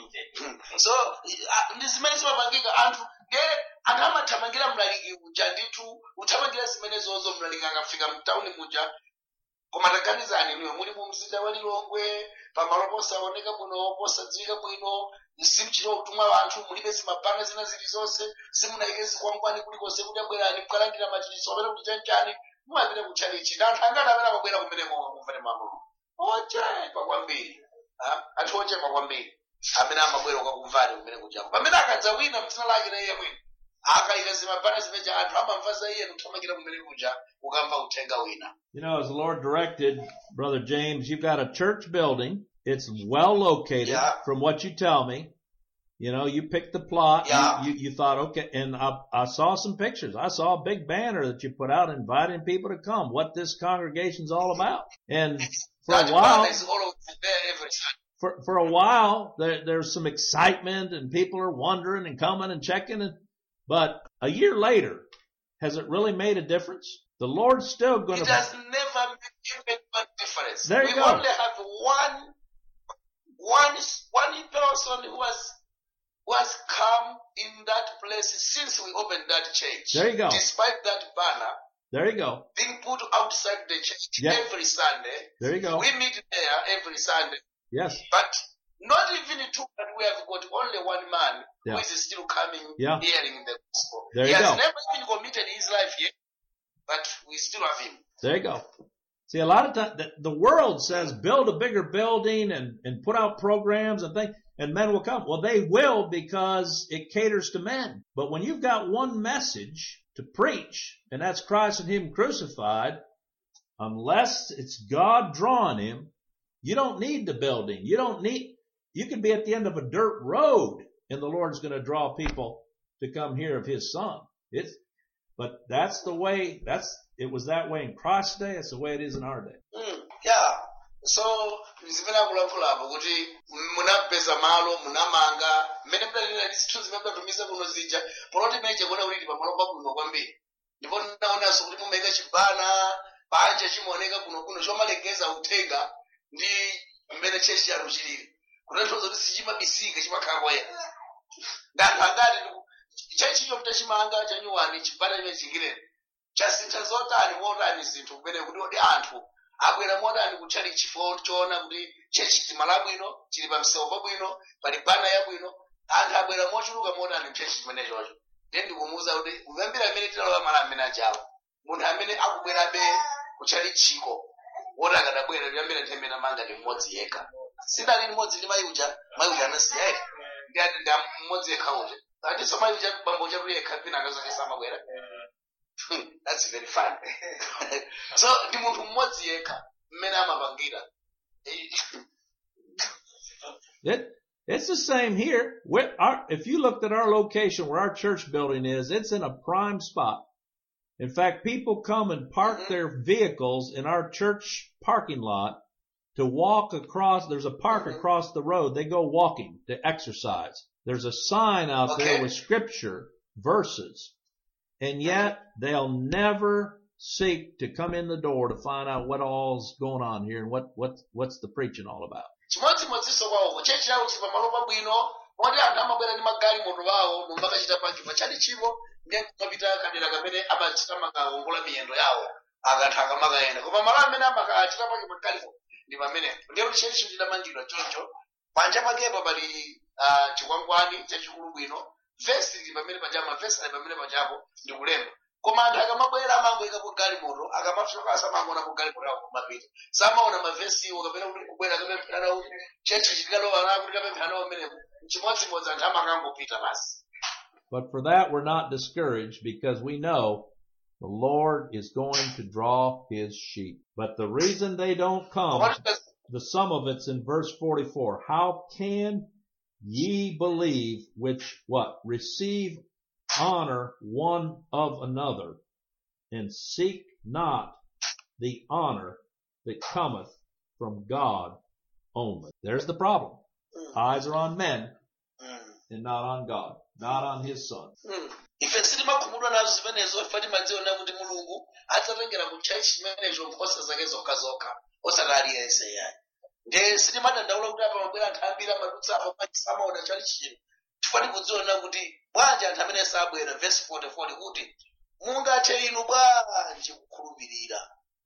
so ah, ndi zimene zimapangika anthu ndiye anthu amathamangira mlaliki uja ndithu uthamangira zimene zozo mlaliki akafika mtawuni muja koma taganizani inuyo muli mu mzinda wa lilongwe pamalo posaoneka bwino posadziwika bwino simuchita kutumwa anthu mulibe zimabana zina zilizonse simunayike zikwangwani kulikonse kuti abwerani mukalandira machiritso apena kuti chanchani mumapita kutchalichi ndi anthu angati amene amabwera kumeneko kumvere mamulu ochepa kwambiri ah, anthu ochepa kwambiri amene amabwera kukumvani kumene kujako pamene akadza wina mdzina lake na iye mwini akayika zimabana zimeja anthu amamva za iye kuthamangira kumene kuja kukamva uthenga wina You know, as the Lord directed, Brother James, you've got a church building. It's well located Yeah. from what you tell me. You know, you picked the plot. You- Yeah. You, you, thought, okay, and I, I saw some pictures. I saw a big banner that you put out inviting people to come, what this congregation's all about. And for that a while, banner is all over there every Sunday. for, for a while, there, there's some excitement and people are wondering and coming and checking. And, but a year later, has it really made a difference? The Lord's still going It to has never made even one difference. There you we go. only have one, one, one person who has, who has come in that place since we opened that church. There you go. Despite that banner There you go. being put outside the church Yeah. every Sunday, There you go. we meet there every Sunday. Yes. But not even two, but we have got only one man Yeah. who is still coming, Yeah. hearing the gospel. There he you has go. never even committed his life yet, but we still have him. There you go. See, a lot of times the, the world says build a bigger building and, and put out programs and things and men will come. Well, they will because it caters to men. But when you've got one message to preach and that's Christ and Him crucified, unless it's God drawing Him, you don't need the building. You don't need, you can be at the end of a dirt road and the Lord's going to draw people to come hear of His Son. It's, but that's the way, that's, it was that way in Christ's day. It's the way it is in our day. Mm, yeah so zimene akulankhulapo kuti munapeza malo munamanga mmene mdalira ndi zinthu zimene mdatumiza kuno zija poloti meche kuona kuti ndi pamalo pabwino kwambiri ndipo naonanso kuti mumayika chibana panja chimaoneka kuno kuno chomalengeza uthenga ndi mmene chechi chanu chilili kutanthauza kuti sichimabisika chimakhala kwayera ndanthu angati chechicho mtachimanga chanyuwani chibana chimene chingireni chasintha zotani motani zinthu kumene kuti odi anthu abwera motani kutchali chifo choona kuti chechi chimala bwino chili pa msewu pabwino pali bana yabwino anthu abwera mochuluka motani mchechi chimene chocho ndiye ndikumuwuza kuti kuyambira amene tinalowa mala amene ajawo munthu amene akubwerabe kutchali chiko woti akadabwera kuyambira nthawi imene amanga ndi mmodzi yekha sidali limodzi ndi mayi uja mayi uja anasiya eka ndi ati ndi mmodzi yekha uja atinso mayi uja bambo chatu yekha pina akazake samabwera that's very fun so ndi munthu mmodzi yekha mmene amapangira It, it's the same here. We're, our, if you looked at our location where our church building is, it's in a prime spot. In fact, people come and park Mhm. their vehicles in our church parking lot to walk across. There's a park Mhm. across the road. They go walking to exercise. There's a sign out there Okay. with scripture verses. And yet they'll never seek to come in the door to find out what all's going on here and what, what, what's the preaching all about. chimodzimodzinso kwawo chechi yawo chili pamalo pabwino moti anthu amabwera ndi magalimoto awo momwe akachita pakipa chali chipo ndiye kumapita kadera kamene amachita makawongola miyendo yawo akanthu akamakayenda koma malo amene amakachita pakipa galimoto ndi pamenepo ndiye kuti chechi chidamangidwa choncho panja pakepa pali ah, chikwangwani chachikulu bwino vesi lili pamene pajama vesi ali pamene pajapo ndi kulemba koma anthu akamabwera amangoyikapo galimoto akamafika asamangonapo galimoto yawo kumapita samaona mavesiwo kapena kuti kubwera kapemphera nawo chechi chikalowa na kuti kapemphera nawo mmenemo chimodzimodzi anthu amakangopita basi But for that, we're not discouraged because we know the Lord is going to draw his sheep. But the reason they don't come, Koma the sum of it's in verse 44. How can ye believe which what? Receive honor one of another and seek not the honor that cometh from God only. There's the problem. Eyes are on men and not on God, not on his son. Mm. ife sitimakhumudwa nazo zimenezo ife timadziona kuti mulungu adzatengera kutchachi chimenecho nkhosa zake zokhazokha osati aliyense yani nde sitimadandaula kuti apa mabwera anthu ambiri amadutsa apo samaona chali chino chifukwa tikudziona kuti bwanji anthu amene sabwera verse 44 kuti mungathe inu bwanji kukhulupirira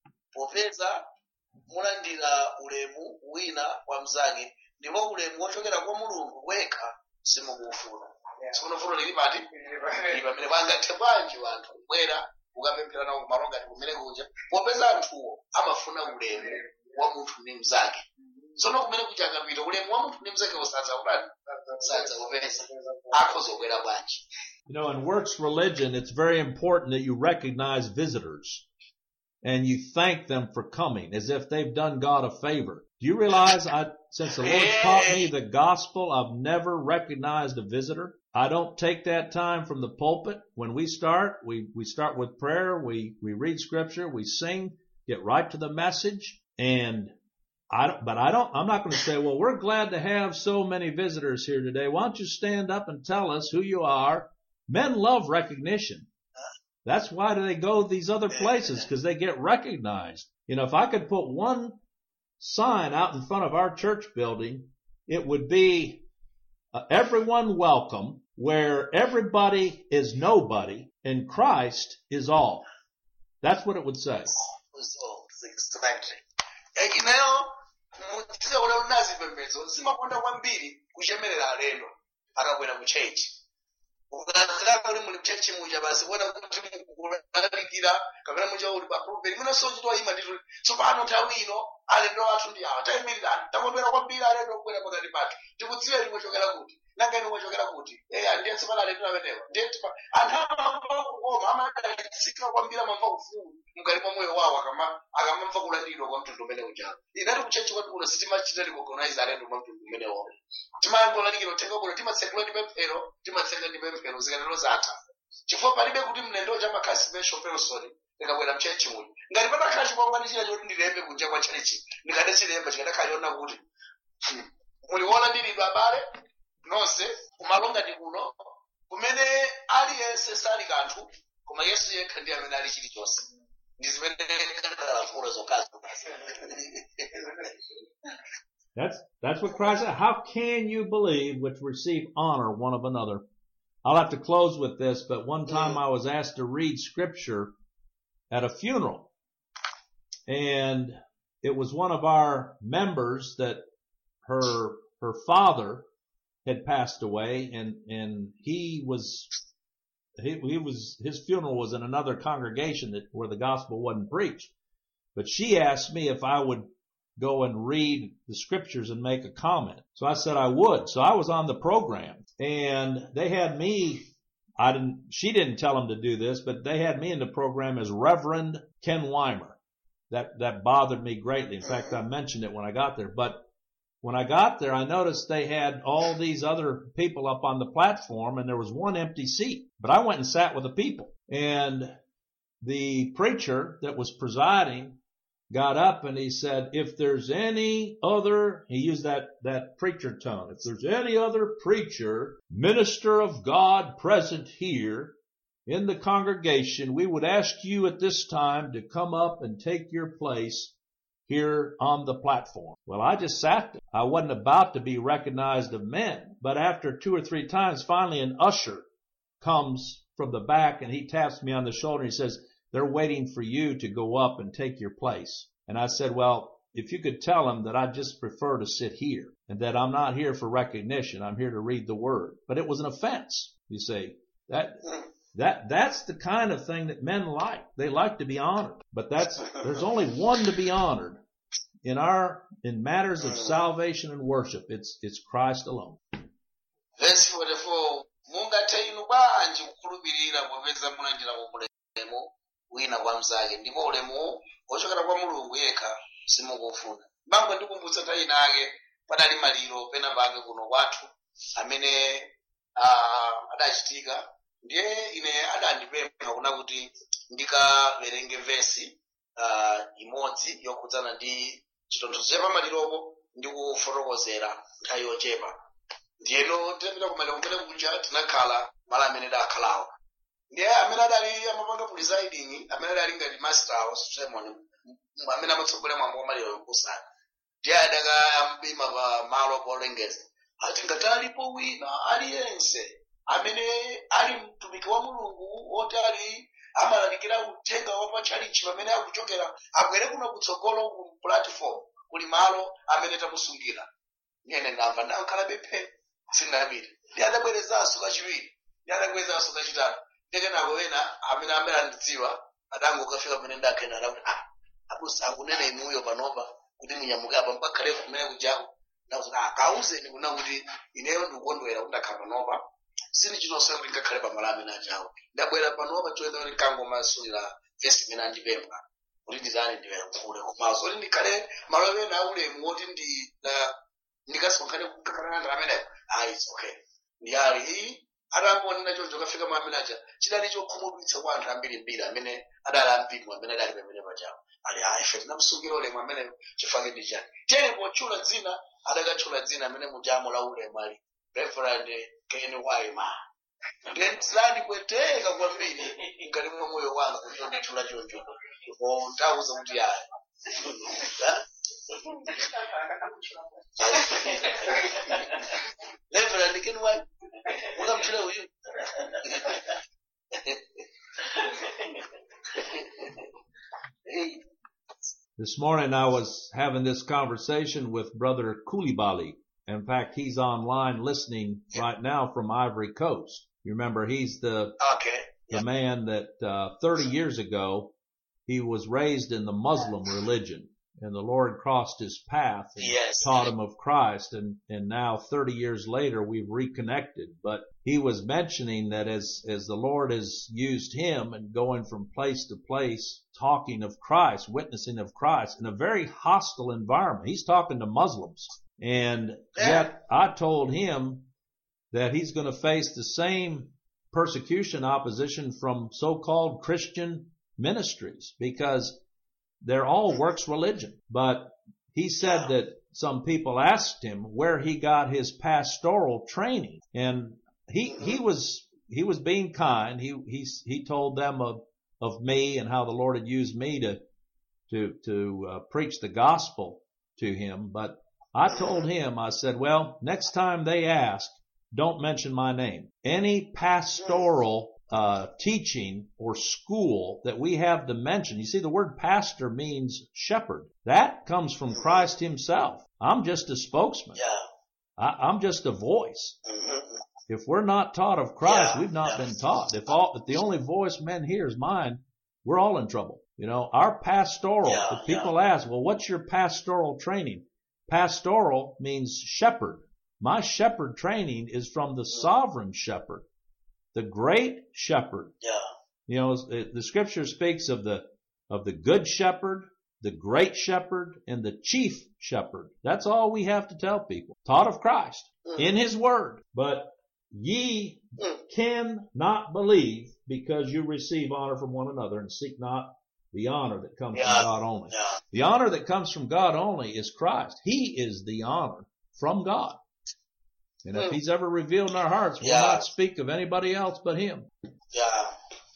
popeza mulandira ulemu wina kwa mnzake ndipo ulemu wochokera kwa mulungu wekha simukufuna sikunofuna lili pati ili pamene pangathe bwanji wanthu kubwera ukapemphera nawo kumalo ngati kumene kuja popeza anthuwo amafuna ulemu wa munthu ndi mnzake tsono kumene kuja akapita ulemu wa munthu ndi mnzake usadza kudani sadza kupeza akhoza kubwera bwanji You know, in works religion, it's very important that you recognize visitors and you thank them for coming as if they've done God a favor. Do you realize I, since the Lord taught me the gospel, I've never recognized a visitor. I don't take that time from the pulpit. When we start, we, we start with prayer, we, we read scripture, we sing, get right to the message, and I don't, but I don't, I'm not going to say, well, we're glad to have so many visitors here today. Why don't you stand up and tell us who you are? Men love recognition. That's why do they go these other places? Because they get recognized. You know, if I could put one sign out in front of our church building, it would be uh, everyone welcome, where everybody is nobody and Christ is all. That's what it would say. so exactly Eh, ineyo mudzikaona kuti nazipembedzo simakonda kwambiri kuchemerera alendo akabwera mu chechi ukazilaka kuti muli mchechi muja basi kuona kuti mukulalikira kapena muja uli papulpiti mwina sochitwa ima ndituli tsopano nthawi ino alendo athu ndi awa tayimirirani takondwera kwambiri alendo kubwera pakati pathu tikudziwe limwe chokera kuti nanga inu mwachokera kuti eya ndiye tsopano alendo amenewa ndiye tipa anthu amamva kukoma amadalitsika kwambiri amamva ufulu mkati mwa moyo wawo akama akamamva kulandidwa kwa mtundu umene ujawo inati kuchechi kwati kuno sitimachita recognize alendo mwa mtundu umene wawo timangolalikira uthenga kuno timatsekula ndi pemphero timatsekula ndi pemphero zikanalo zatha chifukwa palibe kuti mlendo chamakhala special person ndikabwera mchechi muno ngati patakhala chikwangwani china choti ndilembe kunja kwa chechi ndikadachilemba chikadakhala chona kuti hmm, muliona ndilidwa abale nonse kumalo ngati kuno kumene aliyense sali kanthu koma yesu yekha ndi amene ali chilichonse ndi zimene kalafulo zokhazo That's, that's what Christ said. How can you believe which receive honor one of another? I'll have to close with this, but one time I was asked to read scripture at a funeral and it was one of our members that her, her father had passed away and, and he was, he, he was, his funeral was in another congregation that, where the gospel wasn't preached. But she asked me if I would go and read the scriptures and make a comment. So I said I would. So I was on the program and they had me, I didn't, she didn't tell them to do this, but they had me in the program as Reverend Ken Weimer. That, that bothered me greatly. In fact, I mentioned it when I got there, but when I got there, I noticed they had all these other people up on the platform and there was one empty seat, but I went and sat with the people and the preacher that was presiding got up and he said, if there's any other, he used that, that preacher tone, if there's any other preacher, minister of God present here in the congregation, we would ask you at this time to come up and take your place here on the platform. Well, I just sat there. I wasn't about to be recognized of men, but after two or three times, finally an usher comes from the back and he taps me on the shoulder and he says, they're waiting for you to go up and take your place. And I said, well, if you could tell them that I just prefer to sit here and that I'm not here for recognition. I'm here to read the word. But it was an offense. You see, that, that, that's the kind of thing that men like. They like to be honored. But that's, there's only one to be honored in our, in matters of salvation and worship. It's, it's Christ alone. verse 44 mungathe inu bwanji kukhulupirira popeza mulandira ulemu wina kwa mnzake ndipo ulemu wochokera kwa mulungu yekha simukufuna bambo ndikumbutsa nthawi inake padali maliro pena pake kuno kwathu amene ah, adachitika ndiye ine adandipempha kuna kuti ndikawerenge vesi ah, imodzi yokhudzana ndi chitonthozo cha pamaliropo ndi kufotokozera nthawi yochepa ndiyeno tipita kumaliro kumene kuja tinakhala malo amene dakhalawo ndiye amene adali amapanga presiding amene adali ngati master of ceremony m- amene amatsogolera mwambo wa maliro yokusana ndiye adakayambima pa malo polengeza ati ngati alipo wina aliyense amene ali mtumiki wa mulungu woti ali amalalikira uthenga wa patchalichi pamene akuchokera abwere kuno kutsogolo ku platform kuli malo amene tamusungira nyene ndamva ndankhala phe sindapita ndi adabwerezanso kachiwiri ndi adabwerezanso kachitatu ndekenako wena amene amene andidziwa adangokafika pamene ndakhena adakuti ah abusa akunena inuyo panopa kuti munyamuke apa mpakhale kumene kujako ndakuti ah kauzeni kuna kuti ineyo ndikukondwera kuti ndakhala panopa sini chinonse kuti ngakhale pamalo amene ajawo ndabwera panopa choyenda kuti nkangomasulira vesi imene andipempha kuti ndizani ndiyankhule komanso kuti ndikhale malo amene aulemu woti ndi na- ndikasonkhane kukakananda ameneyo ah it's okay ndiyali iyi atangonena choncho kafika mamene aja chidali chokhumudwitsa kwa anthu ambirimbiri amene adali ampingo amene adali pamene pajawo ali ah ife tinamusungira ulemu amene chifake ndi chani tene potchula dzina adakatchula dzina amene mujamo la ulemu ali reverend ken waima ndandipweteka kwambiri mkati mwa moyo wanga kuti nditchula choncho ko ndawuza kuti ayi reverend ken waima mukamtchula uyu Hey. This morning I was having this conversation with Brother Koulibaly. In fact, he's online listening right now from Ivory Coast. You remember he's the, Okay. the man that, uh, 30 years ago, he was raised in the Muslim religion and the Lord crossed his path and Yes. taught him of Christ and, and now 30 years later we've reconnected. But he was mentioning that as, as the Lord has used him and going from place to place, talking of Christ, witnessing of Christ in a very hostile environment. He's talking to Muslims. And yet I told him that he's going to face the same persecution, opposition from so-called Christian ministries because they're all works religion. But he said that some people asked him where he got his pastoral training and he, he was, he was being kind. He, he, he told them of, of me and how the Lord had used me to, to, to uh, preach the gospel to him. But I told him, I said, well, next time they ask, don't mention my name. Any pastoral uh, teaching or school that we have to mention. You see, the word pastor means shepherd. That comes from Christ Himself. I'm just a spokesman. Yeah. I, I'm just a voice. Mhm. If we're not taught of Christ, Yeah, we've not yeah. been taught. If all, if the only voice men hear is mine, we're all in trouble. You know, our pastoral, Yeah, if people ask, well, what's your pastoral training? Pastoral means shepherd. My shepherd training is from the sovereign shepherd, the great shepherd. Yeah. You know, the, the scripture speaks of the, of the good shepherd, the great shepherd, and the chief shepherd. That's all we have to tell people. Taught of Christ Mm. in his word. But ye Mm. cannot believe because you receive honor from one another and seek not the honor that comes Yeah. from God only. Yeah. The honor that comes from God only is Christ. He is the honor from God. And if Mm. he's ever revealed in our hearts, we'll Yeah. not speak of anybody else but him. Yeah.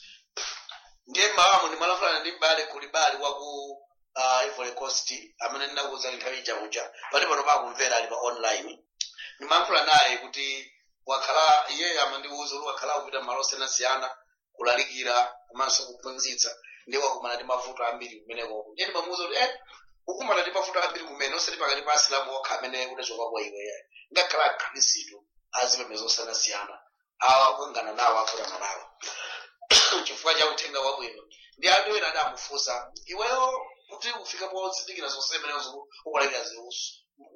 ndiye mmawamu ndimalafulana ndi m'bale kuli bali waku uh, ivory coast amene ndinakuwuza nthawi ija kuja pali pano pakumvera ali pa online ndimayankhula naye kuti wakhala iye amandiwuza kuti wakhala kupita malo osiyanasiyana kulalikira komanso kuphunzitsa ndiye wakumana ndi mavuto ambiri kumeneko ndiye ndimamuwuza kuti eh ukumana ndi mavuto ambiri kumene osati pakati pa asilamu okha amene udachoka kwa iwe ngakhala akhristu azipembedzo osiyanasiyana awa kungana nawo akulana nawo chifukwa cha uthenga wabwino ndi anthu ena adamufunsa iweyo kuti ufike pozindikira zonse zimenezo ukulalikira ziusu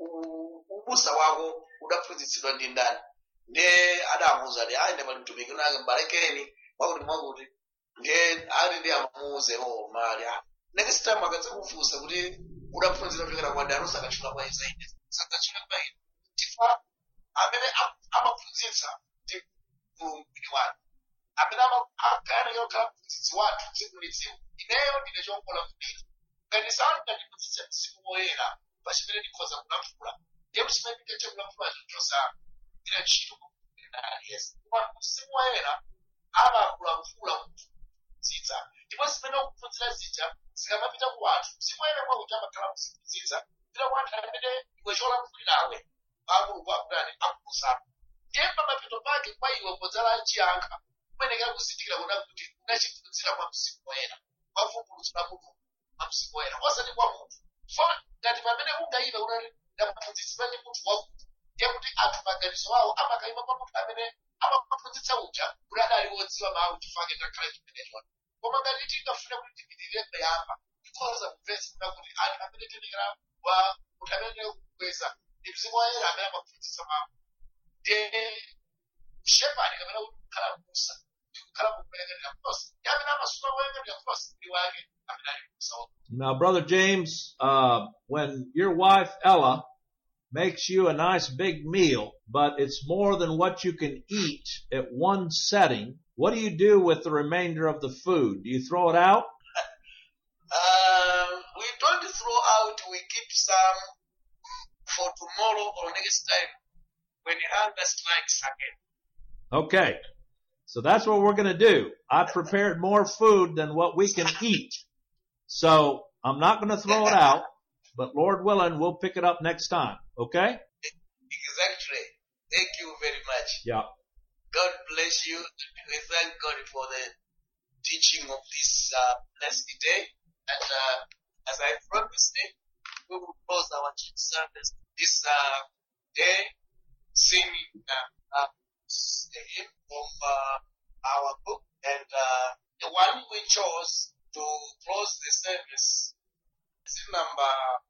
ubusa wako udaphunzitsidwa ndi ndani ndiye adamuwuza kuti ayi ndipali mtumiki unake mbalekeni mwakuti mwakuti ndiye ali ndi amuwuze o mali ah next time akadzakufunsa kuti udaphunzira kuchokera kwa ndani usakatchula kwa izaidi sakatchula kwa ine chifukwa amene am- amaphunzitsa ndi mtumiki wake amene akayana yokhala mphunzitsi wathu tsiku ndi tsiku ineyo ndine chongola mdira ngati sanu ndandiphunzitsa mzimu woyera pachimene ndikhoza kulankhula ndiye mchimene ndingathe kulankhula chinthu ndira ntchito aliyense koma mzimu woyera amakulankhula kuphunzitsa ndipo zimene ukuphunzira zija zikamapita ku anthu mzimu woyera mwakuti amakhala kuziphunzitsa pita ku anthu amene iwe cholankhulirawe amulungu akutani akukusapo ndiye pamapeto pake kwa iwe podzala chiyankha kumenekera kuzindikira kuna kuti unachiphunzira mwa mzimu woyera mwavumbulutso la mulungu mwa mzimu woyera osati kwa munthu fa ngati pamene ungayive unati ndaphunzitsidwa ndi munthu wakuti ndiye kuti anthu maganizo awo amakayima kwa munthu amene amaphunzitsa uja kuti adali wodziwa mawu chifukwa ngakhale chimenecho koma ngati tingafune kuti tipitirire kuyamba tikhoza kumvetsa kuna kuti anthu amene tinekera wa munthu amene tinekera kukweza ndi mzimu woyera amene amaphunzitsa mawu ndiye shepherd kapena kuti kukhala m'busa ndi kukhala mukuyang'anira kulosa ndi amene amasunga kuyang'anira kulosa ndi wake amene ali m'busa wake Now, Brother James, uh, when your wife Ella makes you a nice big meal, but it's more than what you can eat at one setting, what do you do with the remainder of the food? Do you throw it out? Uh, we don't throw out, we keep some for tomorrow or next time when hunger strikes again. Okay. So that's what we're going to do. I prepared more food than what we can eat. So I'm not going to throw it out, but Lord willing, we'll pick it up next time. Okay? Exactly. Thank you very much. Yeah. God bless you. We thank God for the teaching of this uh, blessed day. And uh, as I promised, we will close our church service this uh, day singing uh, uh, a hymn from uh, our book. And uh, the one we chose to close the service is number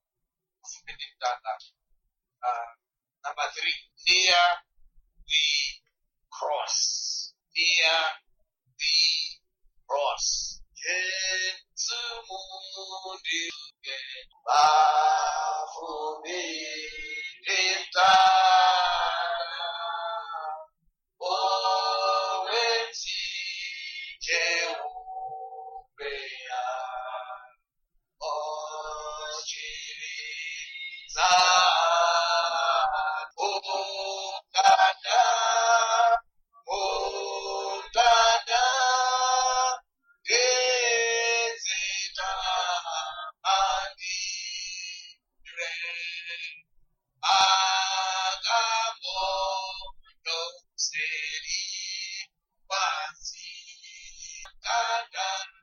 uh, number three, near the cross. Near the cross. Yesu mundige bavumilita. Owe done.